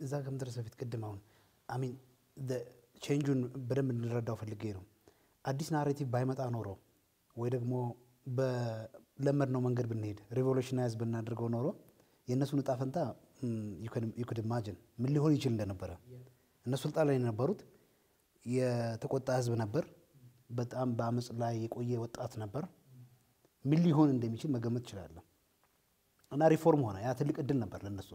እዛ ከምድረስ በፊት ቅድም አሁን አሚን ቼንጁን በደንብ እንረዳው ፈልጌ ነው። አዲስ ናሬቲቭ ባይመጣ ኖሮ ወይ ደግሞ በለመድነው መንገድ ብንሄድ ሪቮሉሽናይዝ ብናደርገው ኖሮ የእነሱን እጣ ፈንታ ዩክድ ኢማጅን ምን ሊሆን ይችል እንደነበረ። እነሱ ስልጣን ላይ የነበሩት የተቆጣ ህዝብ ነበር። በጣም በአመፅ ላይ የቆየ ወጣት ነበር። ምን ሊሆን እንደሚችል መገመት እችላለሁ። እና ሪፎርም ሆነ ያ ትልቅ እድል ነበር ለነሱ።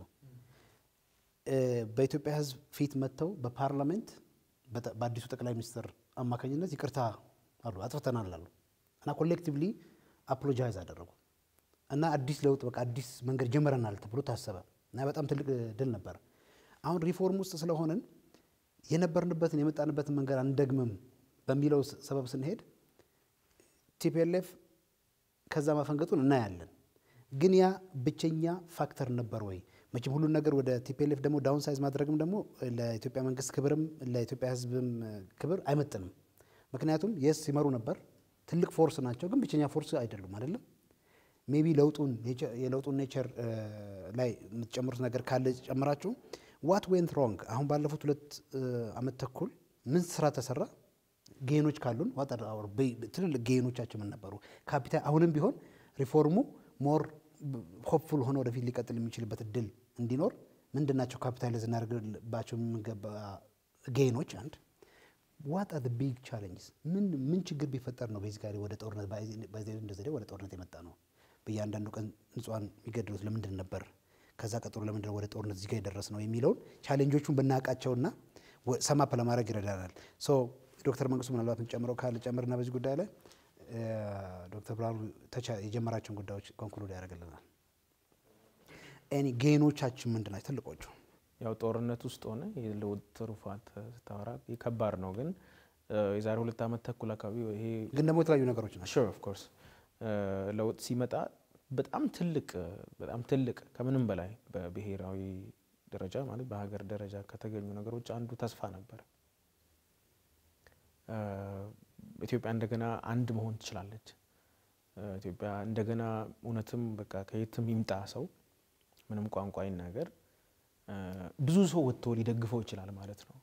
በኢትዮጵያ ህዝብ ፊት መጥተው በፓርላሜንት በአዲሱ ጠቅላይ ሚኒስትር አማካኝነት ይቅርታ አሉ አጥፍተናል አሉ እና ኮሌክቲቭሊ አፕሎጃይዝ አደረጉ እና አዲስ ለውጥ በቃ አዲስ መንገድ ጀምረናል ተብሎ ታሰበ እና በጣም ትልቅ ድል ነበር። አሁን ሪፎርም ውስጥ ስለሆንን የነበርንበትን የመጣንበትን መንገድ አንደግምም በሚለው ሰበብ ስንሄድ ቲፒኤልኤፍ ከዛ ማፈንገጡን እናያለን። ግን ያ ብቸኛ ፋክተር ነበር ወይ? መቼም ሁሉን ነገር ወደ ቲፒኤልኤፍ ደግሞ ዳውን ሳይዝ ማድረግም ደግሞ ለኢትዮጵያ መንግስት ክብርም ለኢትዮጵያ ህዝብም ክብር አይመጥንም። ምክንያቱም የስ ሲመሩ ነበር፣ ትልቅ ፎርስ ናቸው፣ ግን ብቸኛ ፎርስ አይደሉም አይደለም። ሜቢ ለውጡን የለውጡን ኔቸር ላይ የምትጨምሩት ነገር ካለ ጨምራችሁ ዋት ዌንት ሮንግ። አሁን ባለፉት ሁለት አመት ተኩል ምን ስራ ተሰራ? ጌኖች ካሉን ትልልቅ ጌኖቻቸው ምን ነበሩ? ካፒታል አሁንም ቢሆን ሪፎርሙ ሞር ሆፕፉል ሆነ ወደፊት ሊቀጥል የሚችልበት እድል እንዲኖር ምንድናቸው ካፒታላይዝ እናደርግባቸው የሚገባ ጌኖች? አንድ ዋት አር ቢግ ቻሌንጅስ ምን ምን ችግር ቢፈጠር ነው ቤዚካሊ ወደ ጦርነት እንደዘዴ ወደ ጦርነት የመጣ ነው? በእያንዳንዱ ቀን ንጹሃን የሚገድሉት ለምንድን ነበር? ከዛ ቀጥሎ ለምንድን ወደ ጦርነት እዚህ ጋር የደረስ ነው የሚለውን ቻሌንጆቹን ብናውቃቸውና ሰማፕ ለማድረግ ይረዳናል። ሶ ዶክተር መንግስቱ ምናልባት የምጨምረው ካለ ጨምርና በዚህ ጉዳይ ላይ ዶክተር ብርሃኑ የጀመራቸውን ጉዳዮች ኮንክሉድ ያደርግልናል። ኤኒ ጌኖቻችን ምንድን ናቸው ትልቆቹ? ያው ጦርነት ውስጥ ሆነ የለውጥ ትሩፋት ስታወራ ከባድ ነው። ግን የዛሬ ሁለት ዓመት ተኩል አካባቢ ይሄ ግን ደግሞ የተለያዩ ነገሮች ናቸው። ሹር ኦፍ ኮርስ ለውጥ ሲመጣ በጣም ትልቅ በጣም ትልቅ ከምንም በላይ በብሔራዊ ደረጃ ማለት በሀገር ደረጃ ከተገኙ ነገሮች አንዱ ተስፋ ነበር። ኢትዮጵያ እንደገና አንድ መሆን ትችላለች። ኢትዮጵያ እንደገና እውነትም በቃ ከየትም ይምጣ ሰው ምንም ቋንቋ ይናገር ብዙ ሰው ወጥቶ ሊደግፈው ይችላል ማለት ነው።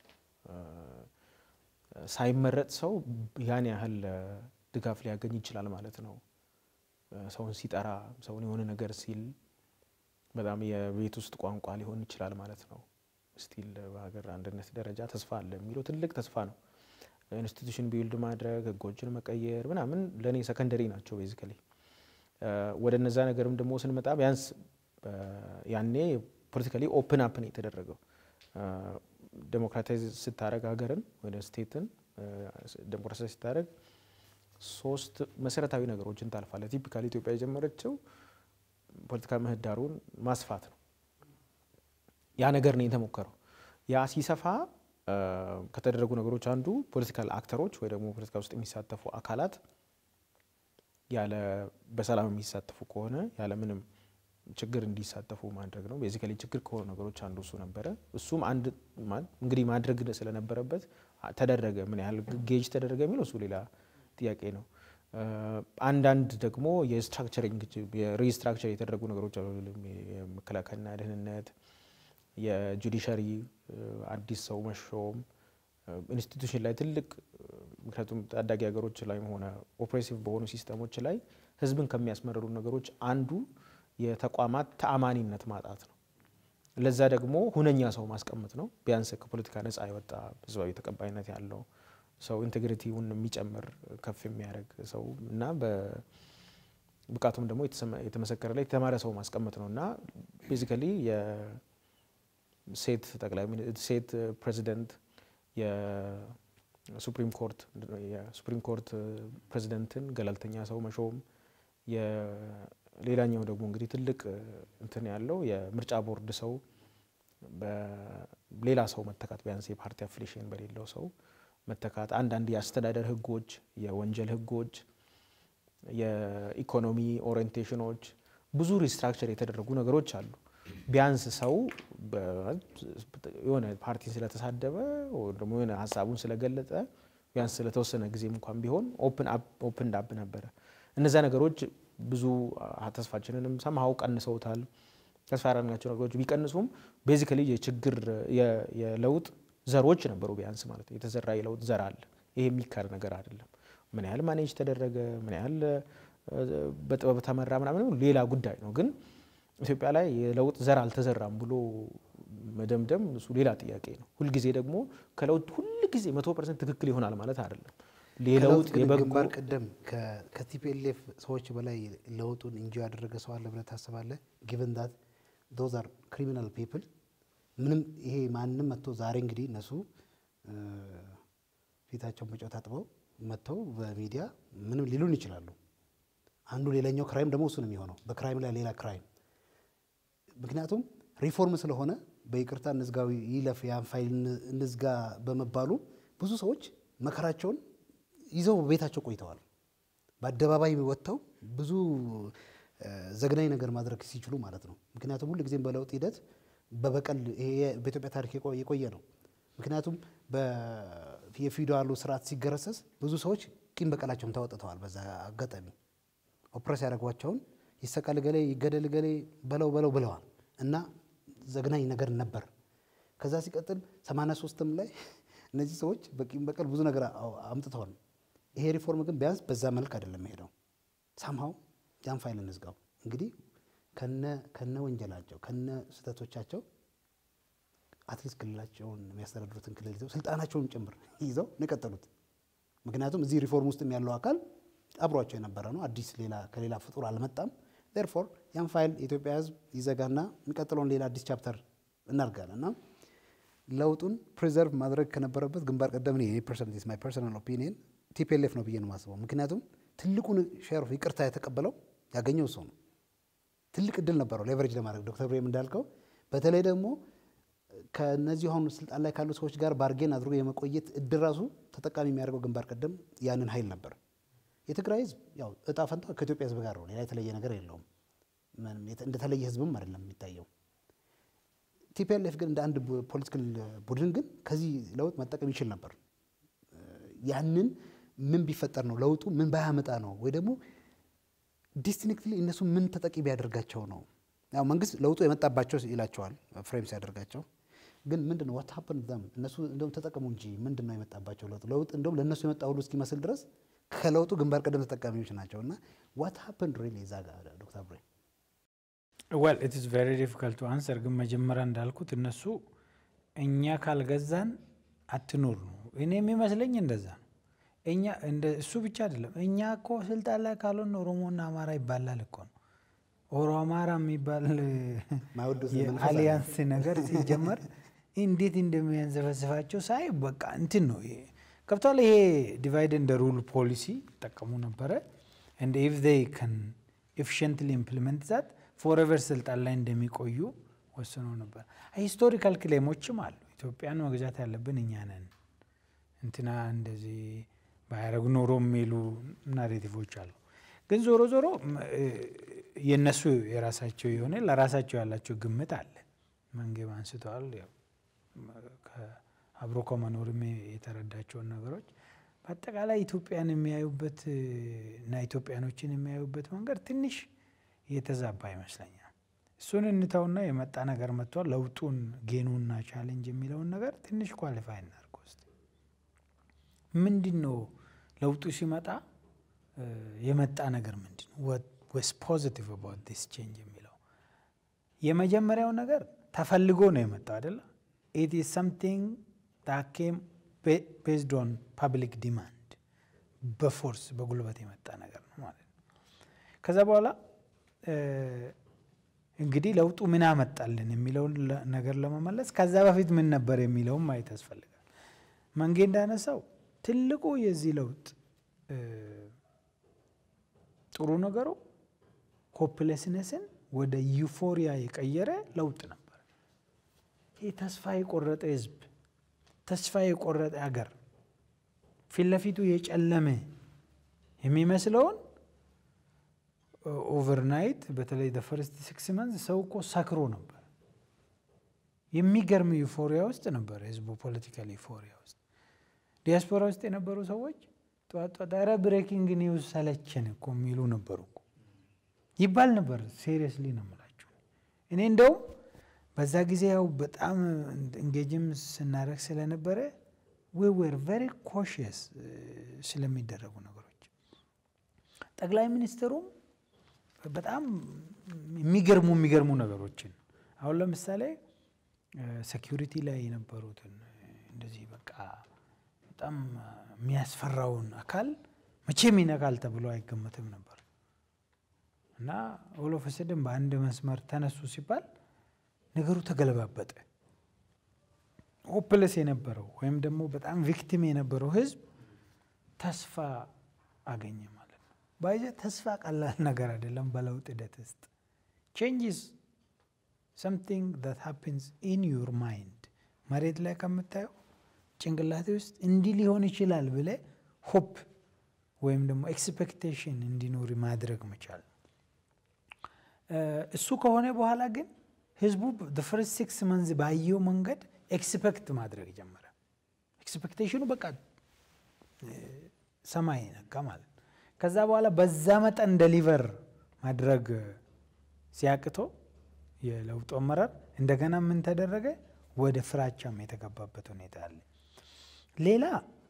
ሳይመረጥ ሰው ያን ያህል ድጋፍ ሊያገኝ ይችላል ማለት ነው። ሰውን ሲጠራ ሰውን የሆነ ነገር ሲል በጣም የቤት ውስጥ ቋንቋ ሊሆን ይችላል ማለት ነው። ስቲል በሀገር አንድነት ደረጃ ተስፋ አለ የሚለው ትልቅ ተስፋ ነው። ኢንስቲቱሽን ቢልድ ማድረግ ህጎችን መቀየር ምናምን ለእኔ ሰከንደሪ ናቸው ቤዚካሊ። ወደ እነዛ ነገርም ደግሞ ስንመጣ ቢያንስ ያኔ ፖለቲካሊ ኦፕን አፕ ነው የተደረገው። ዴሞክራታይዝ ስታደረግ ሀገርን ወደ ስቴትን ዴሞክራታይዝ ስታደረግ ሶስት መሰረታዊ ነገሮችን ታልፋለ። ቲፒካሊ ኢትዮጵያ የጀመረችው ፖለቲካ ምህዳሩን ማስፋት ነው። ያ ነገር ነው የተሞከረው። ያ ሲሰፋ ከተደረጉ ነገሮች አንዱ ፖለቲካል አክተሮች ወይ ደግሞ ፖለቲካ ውስጥ የሚሳተፉ አካላት ያለ በሰላም የሚሳተፉ ከሆነ ያለ ምንም ችግር እንዲሳተፉ ማድረግ ነው። ቤዚካሊ ችግር ከሆኑ ነገሮች አንዱ እሱ ነበረ። እሱም አንድ እንግዲህ ማድረግ ስለነበረበት ተደረገ። ምን ያህል ጌጅ ተደረገ የሚለው እሱ ሌላ ጥያቄ ነው። አንዳንድ ደግሞ የስትራክቸሪንግ የሪስትራክቸር የተደረጉ ነገሮች አሉ። የመከላከልና ደህንነት፣ የጁዲሻሪ አዲስ ሰው መሾም ኢንስቲቱሽን ላይ ትልቅ ምክንያቱም ታዳጊ ሀገሮች ላይ ሆነ ኦፕሬሲቭ በሆኑ ሲስተሞች ላይ ህዝብን ከሚያስመርሩ ነገሮች አንዱ የተቋማት ተአማኒነት ማጣት ነው። ለዛ ደግሞ ሁነኛ ሰው ማስቀመጥ ነው። ቢያንስ ከፖለቲካ ነጻ የወጣ ህዝባዊ ተቀባይነት ያለው ሰው ኢንቴግሪቲውን የሚጨምር ከፍ የሚያደርግ ሰው እና በብቃቱም ደግሞ የተመሰከረ ላይ የተማረ ሰው ማስቀመጥ ነው እና ቤዚካሊ የሴት ጠቅላይ ሴት ፕሬዚደንት የሱፕሪም ኮርት የሱፕሪም ኮርት ፕሬዚደንትን ገለልተኛ ሰው መሾም ሌላኛው ደግሞ እንግዲህ ትልቅ እንትን ያለው የምርጫ ቦርድ ሰው በሌላ ሰው መተካት ቢያንስ የፓርቲ አፍሊሽን በሌለው ሰው መተካት፣ አንዳንድ የአስተዳደር ህጎች፣ የወንጀል ህጎች፣ የኢኮኖሚ ኦሪየንቴሽኖች ብዙ ሪስትራክቸር የተደረጉ ነገሮች አሉ። ቢያንስ ሰው የሆነ ፓርቲን ስለተሳደበ ደግሞ የሆነ ሀሳቡን ስለገለጠ ቢያንስ ስለተወሰነ ጊዜም እንኳን ቢሆን ኦፕን ዳብ ነበረ። እነዛ ነገሮች ብዙ ተስፋችንንም ሰምሀው ቀንሰውታል። ተስፋ ያደረግናቸው ነገሮች ቢቀንሱም ቤዚካሊ የችግር የለውጥ ዘሮች ነበሩ ቢያንስ ማለት ነው። የተዘራ የለውጥ ዘር አለ። ይሄ የሚካድ ነገር አይደለም። ምን ያህል ማኔጅ ተደረገ፣ ምን ያህል በጥበብ ተመራ ምናምን ሌላ ጉዳይ ነው። ግን ኢትዮጵያ ላይ የለውጥ ዘር አልተዘራም ብሎ መደምደም እሱ ሌላ ጥያቄ ነው። ሁልጊዜ ደግሞ ከለውጥ ሁልጊዜ መቶ ፐርሰንት ትክክል ይሆናል ማለት አይደለም። ከለውጥ ግን ግንባር ቀደም ከቲፒኤልኤፍ ሰዎች በላይ ለውጡን እንጂ ያደረገ ሰው አለ ብለህ ታስባለህ? ጊቨን ዳት ዶዝ አር ክሪሚናል ፒፕል ምንም ይሄ ማንም መጥቶ ዛሬ እንግዲህ እነሱ ፊታቸውን በጨው ታጥበው መጥተው በሚዲያ ምንም ሊሉን ይችላሉ። አንዱ ሌላኛው ክራይም ደግሞ እሱ ነው የሚሆነው፣ በክራይም ላይ ሌላ ክራይም። ምክንያቱም ሪፎርም ስለሆነ በይቅርታ እንዝጋዊ ይለፍ ያን ፋይል እንዝጋ በመባሉ ብዙ ሰዎች መከራቸውን ይዘው ቤታቸው ቆይተዋል። በአደባባይ ወጥተው ብዙ ዘግናኝ ነገር ማድረግ ሲችሉ ማለት ነው። ምክንያቱም ሁል ጊዜም በለውጥ ሂደት በበቀል ይሄ በኢትዮጵያ ታሪክ የቆየ ነው። ምክንያቱም የፊውዳሉ ስርዓት ሲገረሰስ ብዙ ሰዎች ቂም በቀላቸውን ተወጥተዋል። በዛ አጋጣሚ ኦፕሬስ ያደረጓቸውን ይሰቀል ገሌ ይገደል ገሌ በለው በለው ብለዋል እና ዘግናኝ ነገር ነበር። ከዛ ሲቀጥል 83ም ላይ እነዚህ ሰዎች በቂም በቀል ብዙ ነገር አምጥተዋል። ይሄ ሪፎርም ግን ቢያንስ በዛ መልክ አይደለም ሄደው ሳምሃው ያን ፋይል እንዝጋው እንግዲህ ከነ ወንጀላቸው ከነ ስህተቶቻቸው አትሊስት ክልላቸውን የሚያስተዳድሩትን ክልል ይዘው ስልጣናቸውን ጭምር ይዘው ነው የቀጠሉት። ምክንያቱም እዚህ ሪፎርም ውስጥ ያለው አካል አብሯቸው የነበረ ነው። አዲስ ሌላ ከሌላ ፍጡር አልመጣም። ዴርፎር ያን ፋይል የኢትዮጵያ ሕዝብ ይዘጋና የሚቀጥለውን ሌላ አዲስ ቻፕተር እናድርጋለን እና ለውጡን ፕሪዘርቭ ማድረግ ከነበረበት ግንባር ቀደም ፐርሰንት ማይ ፐርሰናል ኦፒኒየን ቲፒኤልኤፍ ነው ብዬ ነው የማስበው። ምክንያቱም ትልቁን ሼር ኦፍ ይቅርታ የተቀበለው ያገኘው ሰው ነው። ትልቅ እድል ነበረው ሌቨሬጅ ለማድረግ ዶክተር ብሬም እንዳልከው በተለይ ደግሞ ከነዚህ አሁን ስልጣን ላይ ካሉ ሰዎች ጋር ባርጌን አድርጎ የመቆየት እድል ራሱ ተጠቃሚ የሚያደርገው ግንባር ቀደም ያንን ኃይል ነበር። የትግራይ ህዝብ ያው እጣ ፈንታ ከኢትዮጵያ ህዝብ ጋር ነው። ሌላ የተለየ ነገር የለውም። እንደተለየ ህዝብም አይደለም የሚታየው። ቲፒኤልኤፍ ግን እንደ አንድ ፖለቲካል ቡድን ግን ከዚህ ለውጥ መጠቀም ይችል ነበር። ያንን ምን ቢፈጠር ነው ለውጡ ምን ባያመጣ ነው ወይ ደግሞ ዲስቲንክትሊ እነሱ ምን ተጠቂ ቢያደርጋቸው ነው? ያው መንግስት ለውጡ የመጣባቸው ይላቸዋል ፍሬም ሲያደርጋቸው ግን ምንድን ነው ዋት ሀፕን ዘም እነሱ እንደውም ተጠቀሙ እንጂ ምንድን ነው የመጣባቸው ለውጥ ለውጥ እንደውም ለእነሱ የመጣ ሁሉ እስኪመስል ድረስ ከለውጡ ግንባር ቀደም ተጠቃሚዎች ናቸው። እና ዋት ሀፕን ሪሊ እዛ ጋር ዶክተር ብሬ ዌል ኢት ኢዝ ቬሪ ዲፊካልት ቱ አንሰር። ግን መጀመሪያ እንዳልኩት እነሱ እኛ ካልገዛን አትኖር ነው። እኔ የሚመስለኝ እንደዛ ነው። እኛ እሱ ብቻ አይደለም። እኛ እኮ ስልጣን ላይ ካልሆን ኦሮሞና አማራ ይባላል እኮ ነው። ኦሮ አማራ የሚባል የአሊያንስ ነገር ሲጀመር እንዴት እንደሚያንዘፈስፋቸው ሳይ በቃ እንትን ነው ገብቷል። ይሄ ዲቫይድ እንደ ሩል ፖሊሲ ይጠቀሙ ነበረ። እንደ ኢፍ ዜይ ከን ኤፊሽንትሊ ኢምፕሊመንት ዛት ፎሬቨር ስልጣን ላይ እንደሚቆዩ ወስነው ነበር። ሂስቶሪካል ክሌሞችም አሉ። ኢትዮጵያን መግዛት ያለብን እኛ ነን፣ እንትና እንደዚህ ባያረግ ኖሮ የሚሉ ናሬቲቮች አሉ። ግን ዞሮ ዞሮ የእነሱ የራሳቸው የሆነ ለራሳቸው ያላቸው ግምት አለ። መንጌም አንስተዋል። አብሮ ከመኖርም የተረዳቸውን ነገሮች በአጠቃላይ ኢትዮጵያን የሚያዩበት እና ኢትዮጵያኖችን የሚያዩበት መንገድ ትንሽ የተዛባ ይመስለኛል። እሱን እንተውና የመጣ ነገር መጥቷል። ለውጡን ጌኑና ቻሌንጅ የሚለውን ነገር ትንሽ ኳሊፋይ እናድርግ ውስጥ ምንድን ነው ለውጡ ሲመጣ የመጣ ነገር ምንድን ነው ወስ ፖዚቲቭ አባውት ዲስ ቼንጅ የሚለው የመጀመሪያው ነገር ተፈልጎ ነው የመጣው አይደለ? ኢት ኢዝ ሰምቲንግ ዳት ኬም ቤዝድ ኦን ፐብሊክ ዲማንድ በፎርስ በጉልበት የመጣ ነገር ነው ማለት ነው። ከዛ በኋላ እንግዲህ ለውጡ ምን አመጣልን የሚለውን ነገር ለመመለስ ከዛ በፊት ምን ነበር የሚለውን ማየት ያስፈልጋል። መንጌ እንዳነሳው ትልቁ የዚህ ለውጥ ጥሩ ነገሩ ሆፕለስነስን ወደ ዩፎሪያ የቀየረ ለውጥ ነበር። ይህ ተስፋ የቆረጠ ህዝብ፣ ተስፋ የቆረጠ ሀገር፣ ፊት ለፊቱ የጨለመ የሚመስለውን ኦቨርናይት በተለይ ፈርስት ሲክስ መንዝ ሰው እኮ ሰክሮ ነበር። የሚገርም ዩፎሪያ ውስጥ ነበር ህዝቡ፣ ፖለቲካል ዩፎሪያ ውስጥ። ዲያስፖራ ውስጥ የነበሩ ሰዎች ጠዋት ጠዋት ኧረ ብሬኪንግ ኒውስ ሰለቸን እኮ የሚሉ ነበሩ እኮ ይባል ነበር። ሴሪየስሊ ነው የምላችሁ። እኔ እንደውም በዛ ጊዜ ያው በጣም እንጌጅም ስናደርግ ስለነበረ ዊ ዌር ቨሪ ኮሽየስ ስለሚደረጉ ነገሮች ጠቅላይ ሚኒስትሩም በጣም የሚገርሙ የሚገርሙ ነገሮችን አሁን ለምሳሌ ሴኪሪቲ ላይ የነበሩትን እንደዚህ በቃ በጣም የሚያስፈራውን አካል መቼም ይነካል ተብሎ አይገመትም ነበር እና ኦሎፈስድን በአንድ መስመር ተነሱ ሲባል ነገሩ ተገለባበጠ። ሆፕለስ የነበረው ወይም ደግሞ በጣም ቪክቲም የነበረው ህዝብ ተስፋ አገኘ ማለት ነው። ባይዘ ተስፋ ቀላል ነገር አይደለም። በለውጥ ሂደት ውስጥ ቼንጅስ ሰምቲንግ ዛት ሃፕንስ ኢን ዩር ማይንድ መሬት ላይ ከምታየው ጭንቅላቴ ውስጥ እንዲህ ሊሆን ይችላል ብለ ሆፕ ወይም ደግሞ ኤክስፔክቴሽን እንዲኖር ማድረግ መቻል። እሱ ከሆነ በኋላ ግን ህዝቡ ፈርስት ሲክስ መንዝ ባየው መንገድ ኤክስፔክት ማድረግ ጀመረ። ኤክስፔክቴሽኑ በቃ ሰማይ ነካ ማለት ነው። ከዛ በኋላ በዛ መጠን ደሊቨር ማድረግ ሲያቅቶ የለውጡ አመራር እንደገና ምን ተደረገ? ወደ ፍራቻም የተገባበት ሁኔታ አለ። ሌላ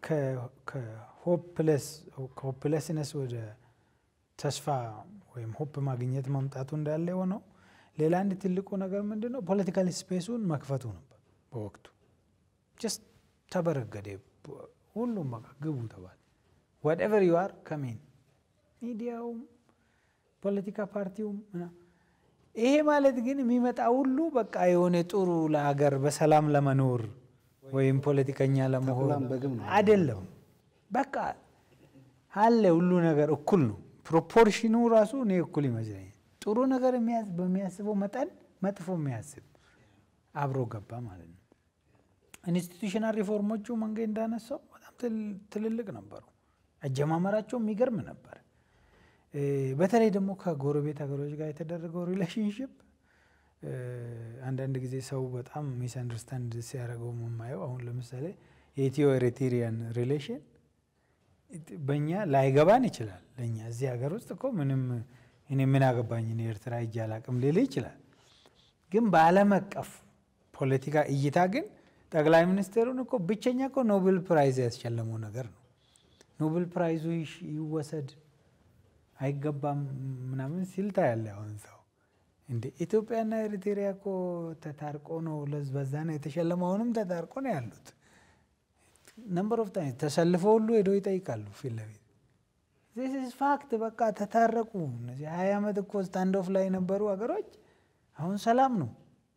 ከሆፕለስነስ ወደ ተስፋ ወይም ሆፕ ማግኘት መምጣቱ እንዳለ የሆነው ሌላ አንድ ትልቁ ነገር ምንድን ነው? ፖለቲካል ስፔሱን መክፈቱ ነበር። በወቅቱ ጀስት ተበረገደ። ሁሉም በቃ ግቡ ተባለ። ዋትኤቨር ዩ አር ከሜን ሚዲያውም ፖለቲካ ፓርቲውም ይሄ ማለት ግን የሚመጣ ሁሉ በቃ የሆነ ጥሩ ለሀገር በሰላም ለመኖር ወይም ፖለቲከኛ ለመሆን አይደለም። በቃ አለ ሁሉ ነገር እኩል ነው። ፕሮፖርሽኑ ራሱ እኔ እኩል ይመስለኛል። ጥሩ ነገር በሚያስበው መጠን መጥፎ የሚያስብ አብሮ ገባ ማለት ነው። ኢንስቲቱሽናል ሪፎርሞቹ መንገድ እንዳነሳው በጣም ትልልቅ ነበሩ። አጀማመራቸው የሚገርም ነበር። በተለይ ደግሞ ከጎረቤት ሀገሮች ጋር የተደረገው ሪሌሽንሽፕ አንዳንድ ጊዜ ሰው በጣም ሚስ አንደርስታንድ ሲያደርገው የማየው አሁን ለምሳሌ የኢትዮ ኤሪትሪያን ሪሌሽን በእኛ ላይገባን ይችላል። ለእኛ እዚህ ሀገር ውስጥ እኮ ምንም እኔ ምን አገባኝ እኔ ኤርትራ ሂጄ አላቅም ሊል ይችላል። ግን በዓለም አቀፍ ፖለቲካ እይታ ግን ጠቅላይ ሚኒስትሩን እኮ ብቸኛ እኮ ኖቤል ፕራይዝ ያስሸለመው ነገር ነው። ኖቤል ፕራይዙ ይወሰድ አይገባም ምናምን ሲል ታያለ። አሁን ሰው እንደ ኢትዮጵያና ኤሪትሪያ እኮ ተታርቆ ነው በዛ ነው የተሸለመው። አሁንም ተታርቆ ነው ያሉት። ነምበር ኦፍ ታይም ተሰልፈው ሁሉ ሄዶ ይጠይቃሉ ፊት ለፊት ዚስ ፋክት በቃ ተታረቁ። እነዚህ ሀያ ዓመት እኮ ስታንድ ኦፍ ላይ የነበሩ ሀገሮች አሁን ሰላም ነው።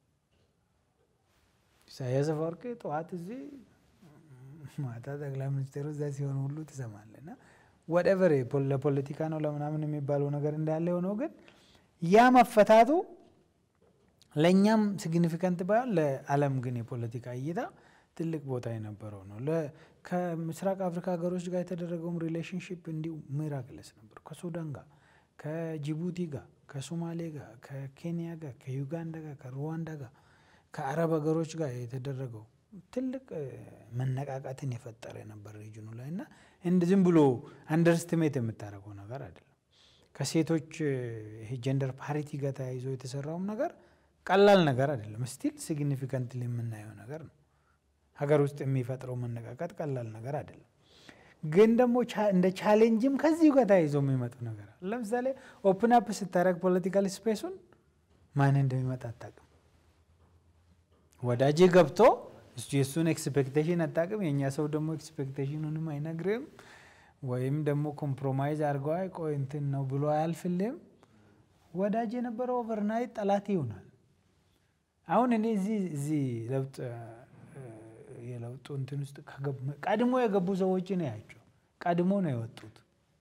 ኢሳያስ አፈወርቂ ጠዋት እዚህ ማታ ጠቅላይ ሚኒስቴሩ እዛ ሲሆን ሁሉ ትሰማለህ። እና ወደቨር ለፖለቲካ ነው ለምናምን የሚባለው ነገር እንዳለ ሆነው ግን ያ መፈታቱ ለእኛም ሲግኒፊካንት ባይሆን ለዓለም ግን የፖለቲካ እይታ ትልቅ ቦታ የነበረው ነው። ከምስራቅ አፍሪካ ሀገሮች ጋር የተደረገውም ሪሌሽንሽፕ እንዲሁ ሚራክለስ ነበር። ከሱዳን ጋር፣ ከጅቡቲ ጋር፣ ከሶማሌ ጋር፣ ከኬንያ ጋር፣ ከዩጋንዳ ጋር፣ ከሩዋንዳ ጋር፣ ከአረብ ሀገሮች ጋር የተደረገው ትልቅ መነቃቃትን የፈጠረ ነበር ሪጅኑ ላይ እና እንድ ዝም ብሎ አንደርስትሜት የምታደርገው ነገር አይደለም። ከሴቶች ይሄ ጀንደር ፓሪቲ ጋር ተያይዞ የተሰራውም ነገር ቀላል ነገር አይደለም። ስቲል ሲግኒፊካንትሊ የምናየው ነገር ነው። ሀገር ውስጥ የሚፈጥረው መነቃቃት ቀላል ነገር አይደለም። ግን ደግሞ እንደ ቻሌንጅም ከዚሁ ጋር ተያይዞ የሚመጡ ነገር ለምሳሌ ኦፕን አፕ ስታደረግ ፖለቲካል ስፔሱን ማን እንደሚመጣ አታውቅም። ወዳጅ ገብቶ የእሱን ኤክስፔክቴሽን አታውቅም። የእኛ ሰው ደግሞ ኤክስፔክቴሽኑንም አይነግርም ወይም ደግሞ ኮምፕሮማይዝ አድርገው አይ ቆይ እንትን ነው ብሎ አያልፍልም። ወዳጅ የነበረው ኦቨርናይት ጠላት ይሆናል። አሁን እኔ እዚህ እዚህ ለውጥ የለውጡ እንትን ውስጥ ቀድሞ የገቡ ሰዎች ነው ያቸው ቀድሞ ነው የወጡት።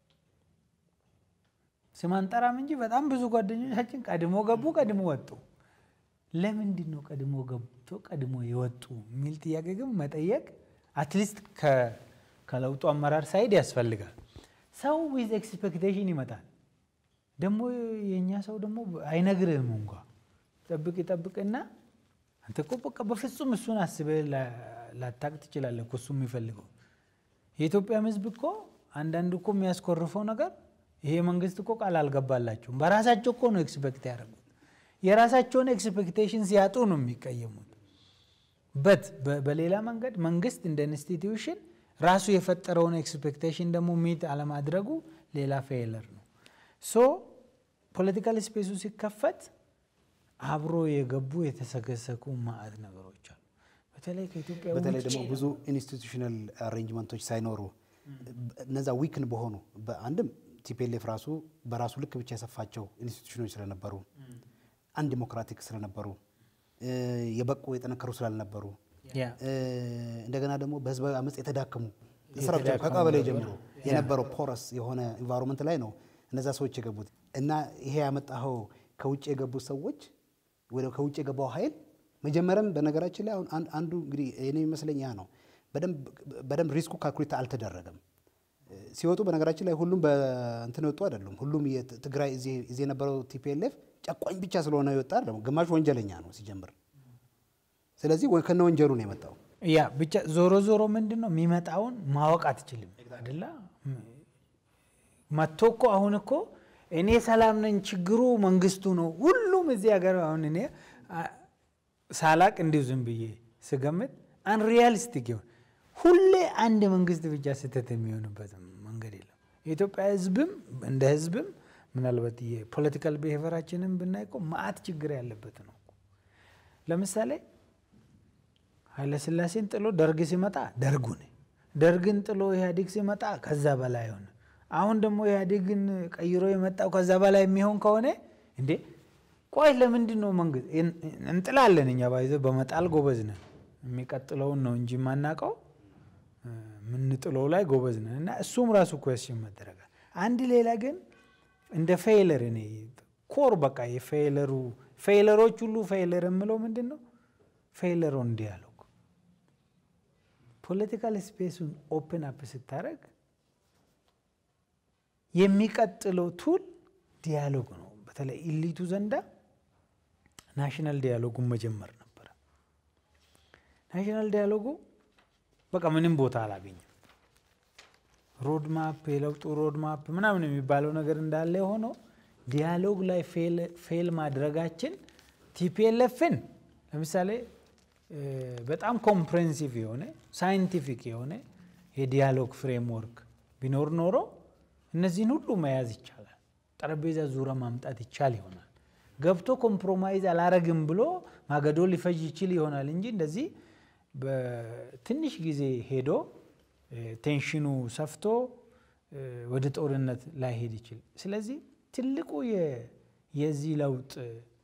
ስም አንጠራም እንጂ በጣም ብዙ ጓደኞቻችን ቀድሞ ገቡ፣ ቀድሞ ወጡ። ለምንድን ነው ቀድሞ ገብቶ ቀድሞ የወጡ የሚል ጥያቄ ግን መጠየቅ አትሊስት ከለውጡ አመራር ሳይድ ያስፈልጋል። ሰው ዊዝ ኤክስፔክቴሽን ይመጣል። ደግሞ የእኛ ሰው ደግሞ አይነግርህም እንኳ ጠብቅ ይጠብቅና አንተ እኮ በቃ በፍጹም እሱን አስበህ ላታቅ ትችላለህ እኮ እሱ የሚፈልገው የኢትዮጵያም ሕዝብ እኮ አንዳንድ እኮ የሚያስኮርፈው ነገር ይሄ መንግስት እኮ ቃል አልገባላቸውም። በራሳቸው እኮ ነው ኤክስፔክት ያደረጉት። የራሳቸውን ኤክስፔክቴሽን ሲያጡ ነው የሚቀየሙት። በት በሌላ መንገድ መንግስት እንደ ኢንስቲትዩሽን ራሱ የፈጠረውን ኤክስፔክቴሽን ደግሞ ሚት አለማድረጉ ሌላ ፌለር ነው። ሶ ፖለቲካል ስፔሱ ሲከፈት አብሮ የገቡ የተሰገሰጉ ማዕት ነገሮች አሉ። በተለይ ከኢትዮጵያ በተለይ ውጭ ደግሞ ብዙ ኢንስቲቱሽናል አሬንጅመንቶች ሳይኖሩ እነዛ ዊክን በሆኑ በአንድም ቲፒኤልኤፍ ራሱ በራሱ ልክ ብቻ የሰፋቸው ኢንስቲቱሽኖች ስለነበሩ አንድ ዲሞክራቲክ ስለነበሩ የበቁ የጠነከሩ ስላልነበሩ ያ እንደገና ደግሞ በህዝባዊ አመፅ የተዳከሙ ስራቸው ከቀበሌ ጀምሮ የነበረው ፖረስ የሆነ ኢንቫይሮንመንት ላይ ነው እነዛ ሰዎች የገቡት እና ይሄ ያመጣኸው ከውጭ የገቡት ሰዎች ወደ ከውጭ የገባው ኃይል መጀመሪያም በነገራችን ላይ አሁን አን- አንዱ እንግዲህ እኔ የሚመስለኝ ያ ነው። በደንብ- በደንብ ሪስኩ ካልኩሌት አልተደረገም። ሲወጡ በነገራችን ላይ ሁሉም በእንትን የወጡ አይደሉም። ሁሉም የት- ትግራይ እዚህ እዚህ የነበረው ቲፒኤልኤፍ ጨቋኝ ብቻ ስለሆነ የወጣ አይደለም። ግማሽ ወንጀለኛ ነው ሲጀምር። ስለዚህ ወይ ከነ ወንጀሉ ነው የመጣው። ያ ብቻ ዞሮ ዞሮ ምንድን ነው የሚመጣውን ማወቅ አትችልም አይደለ? መጥቶ እኮ አሁን እኮ እኔ ሰላም ነኝ፣ ችግሩ መንግስቱ ነው። ሁሉም እዚህ ሀገር አሁን እኔ አ- ሳላቅ እንዲሁ ዝም ብዬ ስገምት አንሪያሊስቲክ ይሆን ሁሌ አንድ መንግስት ብቻ ስህተት የሚሆንበት መንገድ የለም። የኢትዮጵያ ህዝብም እንደ ህዝብም ምናልባት የፖለቲካል ብሄቨራችንን ብናይ እኮ መዓት ችግር ያለበት ነው እኮ። ለምሳሌ ኃይለስላሴን ጥሎ ደርግ ሲመጣ ደርጉን፣ ደርግን ጥሎ ኢህአዴግ ሲመጣ ከዛ በላይ ሆነ። አሁን ደግሞ ኢህአዴግን ቀይሮ የመጣው ከዛ በላይ የሚሆን ከሆነ እንዴ ቆይ ለምንድን ነው መንግስት እንጥላለን? እኛ ባይዘ በመጣል ጎበዝ ነን። የሚቀጥለውን ነው እንጂ የማናውቀው የምንጥለው ላይ ጎበዝ ነን። እና እሱም ራሱ ኩዌስችን መደረጋል። አንድ ሌላ ግን እንደ ፌይለር እኔ ኮር በቃ የፌይለሩ ፌይለሮች ሁሉ ፌይለር የምለው ምንድን ነው ፌይለር ኦን ዲያሎግ ፖለቲካል ስፔሱን ኦፕን አፕ ስታደረግ የሚቀጥለው ቱል ዲያሎግ ነው። በተለይ ኢሊቱ ዘንዳ ናሽናል ዲያሎጉን መጀመር ነበረ። ናሽናል ዲያሎጉ በቃ ምንም ቦታ አላገኘም። ሮድማፕ የለውጡ ሮድማፕ ምናምን የሚባለው ነገር እንዳለ ሆኖ ዲያሎግ ላይ ፌል ማድረጋችን ቲፒኤልኤፍን ለምሳሌ በጣም ኮምፕሬንሲቭ የሆነ ሳይንቲፊክ የሆነ የዲያሎግ ፍሬምወርክ ቢኖር ኖሮ እነዚህን ሁሉ መያዝ ይቻላል። ጠረጴዛ ዙሪያ ማምጣት ይቻል ይሆናል። ገብቶ ኮምፕሮማይዝ አላረግም ብሎ ማገዶ ሊፈጅ ይችል ይሆናል እንጂ እንደዚህ በትንሽ ጊዜ ሄዶ ቴንሽኑ ሰፍቶ ወደ ጦርነት ላይሄድ ይችል። ስለዚህ ትልቁ የዚህ ለውጥ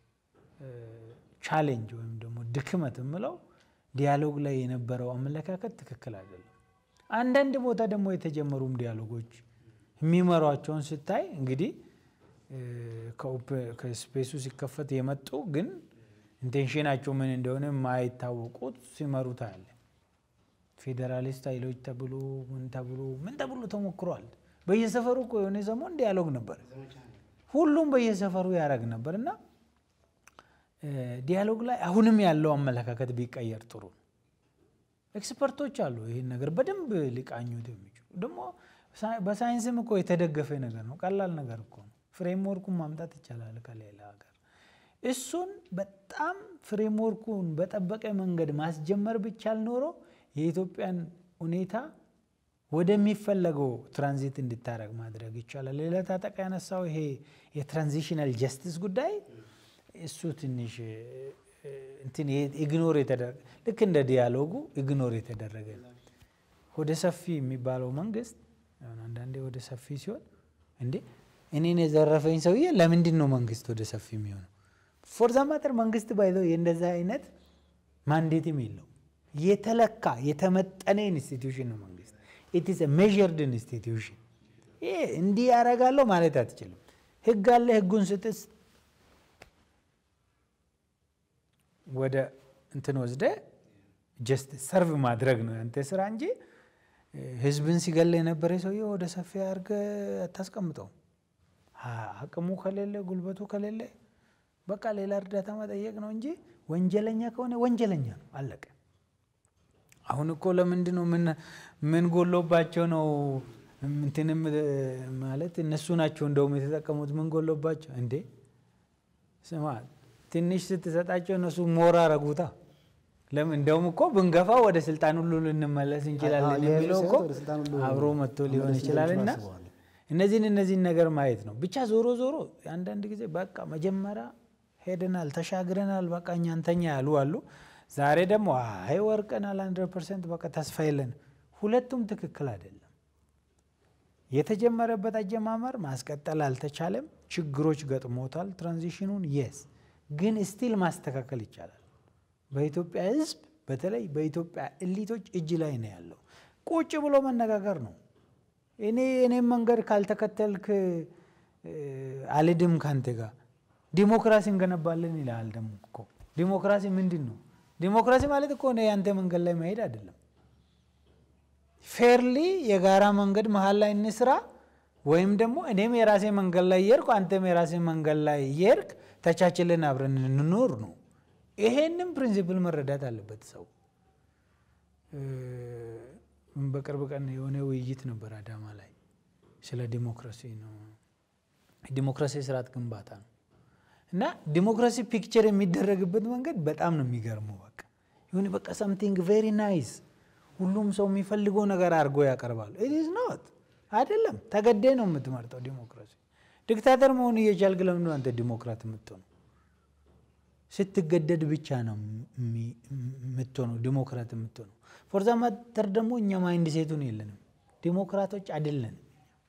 ቻሌንጅ ወይም ደግሞ ድክመት የምለው ዲያሎግ ላይ የነበረው አመለካከት ትክክል አይደለም። አንዳንድ ቦታ ደግሞ የተጀመሩም ዲያሎጎች የሚመሯቸውን ስታይ እንግዲህ ከስፔሱ ሲከፈት የመጡ ግን ኢንቴንሽናቸው ምን እንደሆነ የማይታወቁት ሲመሩ ታያለ። ፌዴራሊስት ኃይሎች ተብሎ ምን ተብሎ ምን ተብሎ ተሞክሯል። በየሰፈሩ እኮ የሆነ ሰሞን ዲያሎግ ነበር፣ ሁሉም በየሰፈሩ ያደረግ ነበር እና ዲያሎግ ላይ አሁንም ያለው አመለካከት ቢቀየር ጥሩ ነው። ኤክስፐርቶች አሉ ይህን ነገር በደንብ ሊቃኙት የሚችሉ ደግሞ በሳይንስም እኮ የተደገፈ ነገር ነው። ቀላል ነገር እኮ ነው። ፍሬምወርኩን ማምጣት ይቻላል ከሌላ ሀገር። እሱን በጣም ፍሬምወርኩን በጠበቀ መንገድ ማስጀመር ብቻል ኖሮ የኢትዮጵያን ሁኔታ ወደሚፈለገው ትራንዚት እንድታረግ ማድረግ ይቻላል። ሌላ ታጠቃ ያነሳው ይሄ የትራንዚሽናል ጀስቲስ ጉዳይ እሱ ትንሽ እንትን ኢግኖር የተደረገ ልክ እንደ ዲያሎጉ ኢግኖር የተደረገ ወደ ሰፊ የሚባለው መንግስት አንዳንዴ ወደ ሰፊ ሲሆን እንዴ እኔን የዘረፈኝ ሰውዬ ለምንድን ነው መንግስት ወደ ሰፊ የሚሆነው? ፎርዛ ማተር መንግስት ባይዘው የእንደዛ አይነት ማንዴትም የለው የተለካ የተመጠነ ኢንስቲትዩሽን ነው መንግስት። ኢትስ ሜዥርድ ኢንስቲትዩሽን። ይሄ እንዲህ ያደርጋለሁ ማለት አትችልም። ህግ አለ። ህጉን ስጥስ ወደ እንትን ወስደ ጀስት ሰርቭ ማድረግ ነው ያንተ ስራ እንጂ ህዝብን ሲገል የነበረ ሰውዬ ወደ ሰፊ አድርገ አታስቀምጠው። አቅሙ ከሌለ ጉልበቱ ከሌለ በቃ ሌላ እርዳታ መጠየቅ ነው እንጂ ወንጀለኛ ከሆነ ወንጀለኛ ነው፣ አለቀ። አሁን እኮ ለምንድን ነው ምን ጎሎባቸው ነው እንትንም ማለት እነሱ ናቸው እንደውም የተጠቀሙት። ምን ጎሎባቸው እንዴ? ስማ ትንሽ ስትሰጣቸው እነሱ ሞራ ረጉታ ለምን እንደውም እኮ ብንገፋ ወደ ስልጣን ሁሉ ልንመለስ እንችላለን አዎ፣ የሚለው እኮ ወደ ስልጣን ሁሉ አብሮ መጥቶ ሊሆን መመለስ ይችላል እና እንደሚችሉ አስበዋል። እነዚህን እነዚህን ነገር ማየት ነው ብቻ። ዞሮ ዞሮ አንዳንድ ጊዜ በቃ መጀመሪያ ሄደናል ተሻግረናል፣ በቃ እኛንተኛ ያሉ አሉ። ዛሬ ደግሞ አይ ወርቀናል፣ ሀንድረድ ፐርሰንት በቃ ተስፋ የለን። ሁለቱም ትክክል አይደለም። የተጀመረበት አጀማመር ማስቀጠል አልተቻለም። ችግሮች ገጥሞታል። ትራንዚሽኑን የስ ግን ስቲል ማስተካከል ይቻላል። በኢትዮጵያ ሕዝብ በተለይ በኢትዮጵያ እሊቶች እጅ ላይ ነው ያለው። ቁጭ ብሎ መነጋገር ነው። እኔ እኔም መንገድ ካልተከተልክ እ፣ አልድም ካንተ ጋር ዲሞክራሲ እንገነባለን ይላል። ደግሞ እኮ ዲሞክራሲ ምንድን ነው? ዲሞክራሲ ማለት እኮ እኔ ያንተ መንገድ ላይ መሄድ አይደለም። ፌርሊ የጋራ መንገድ መሀል ላይ እንስራ፣ ወይም ደግሞ እኔም የራሴ መንገድ ላይ እየሄድኩ አንተም የራሴ መንገድ ላይ እየሄድክ ተቻችለን አብረን እንኖር ነው። ይሄንም ፕሪንሲፕል መረዳት አለበት ሰው። እ፣ በቅርብ ቀን የሆነ ውይይት ነበር አዳማ ላይ ስለ ዲሞክራሲ ነው። ዲሞክራሲ ስርዓት ግንባታ ነው እና ዲሞክራሲ ፒክቸር የሚደረግበት መንገድ በጣም ነው የሚገርመው። በቃ ይሁን በቃ ሰምቲንግ ቬሪ ናይስ ሁሉም ሰው የሚፈልገው ነገር አድርጎ ያቀርባሉ። ኢዝ ኖት አይደለም። ተገዴ ነው የምትመርጠው ዲሞክራሲ። ዲክታተር መሆን እየቻልክ ለምንድን ነው አንተ ዲሞክራት የምትሆነው? ስትገደድ ብቻ ነው የሚ- የምትሆነው ዲሞክራት የምትሆነው። ፎርዛ ማተር ደግሞ እኛ ማይንድ ሴቱን የለንም፣ ዲሞክራቶች አይደለንም።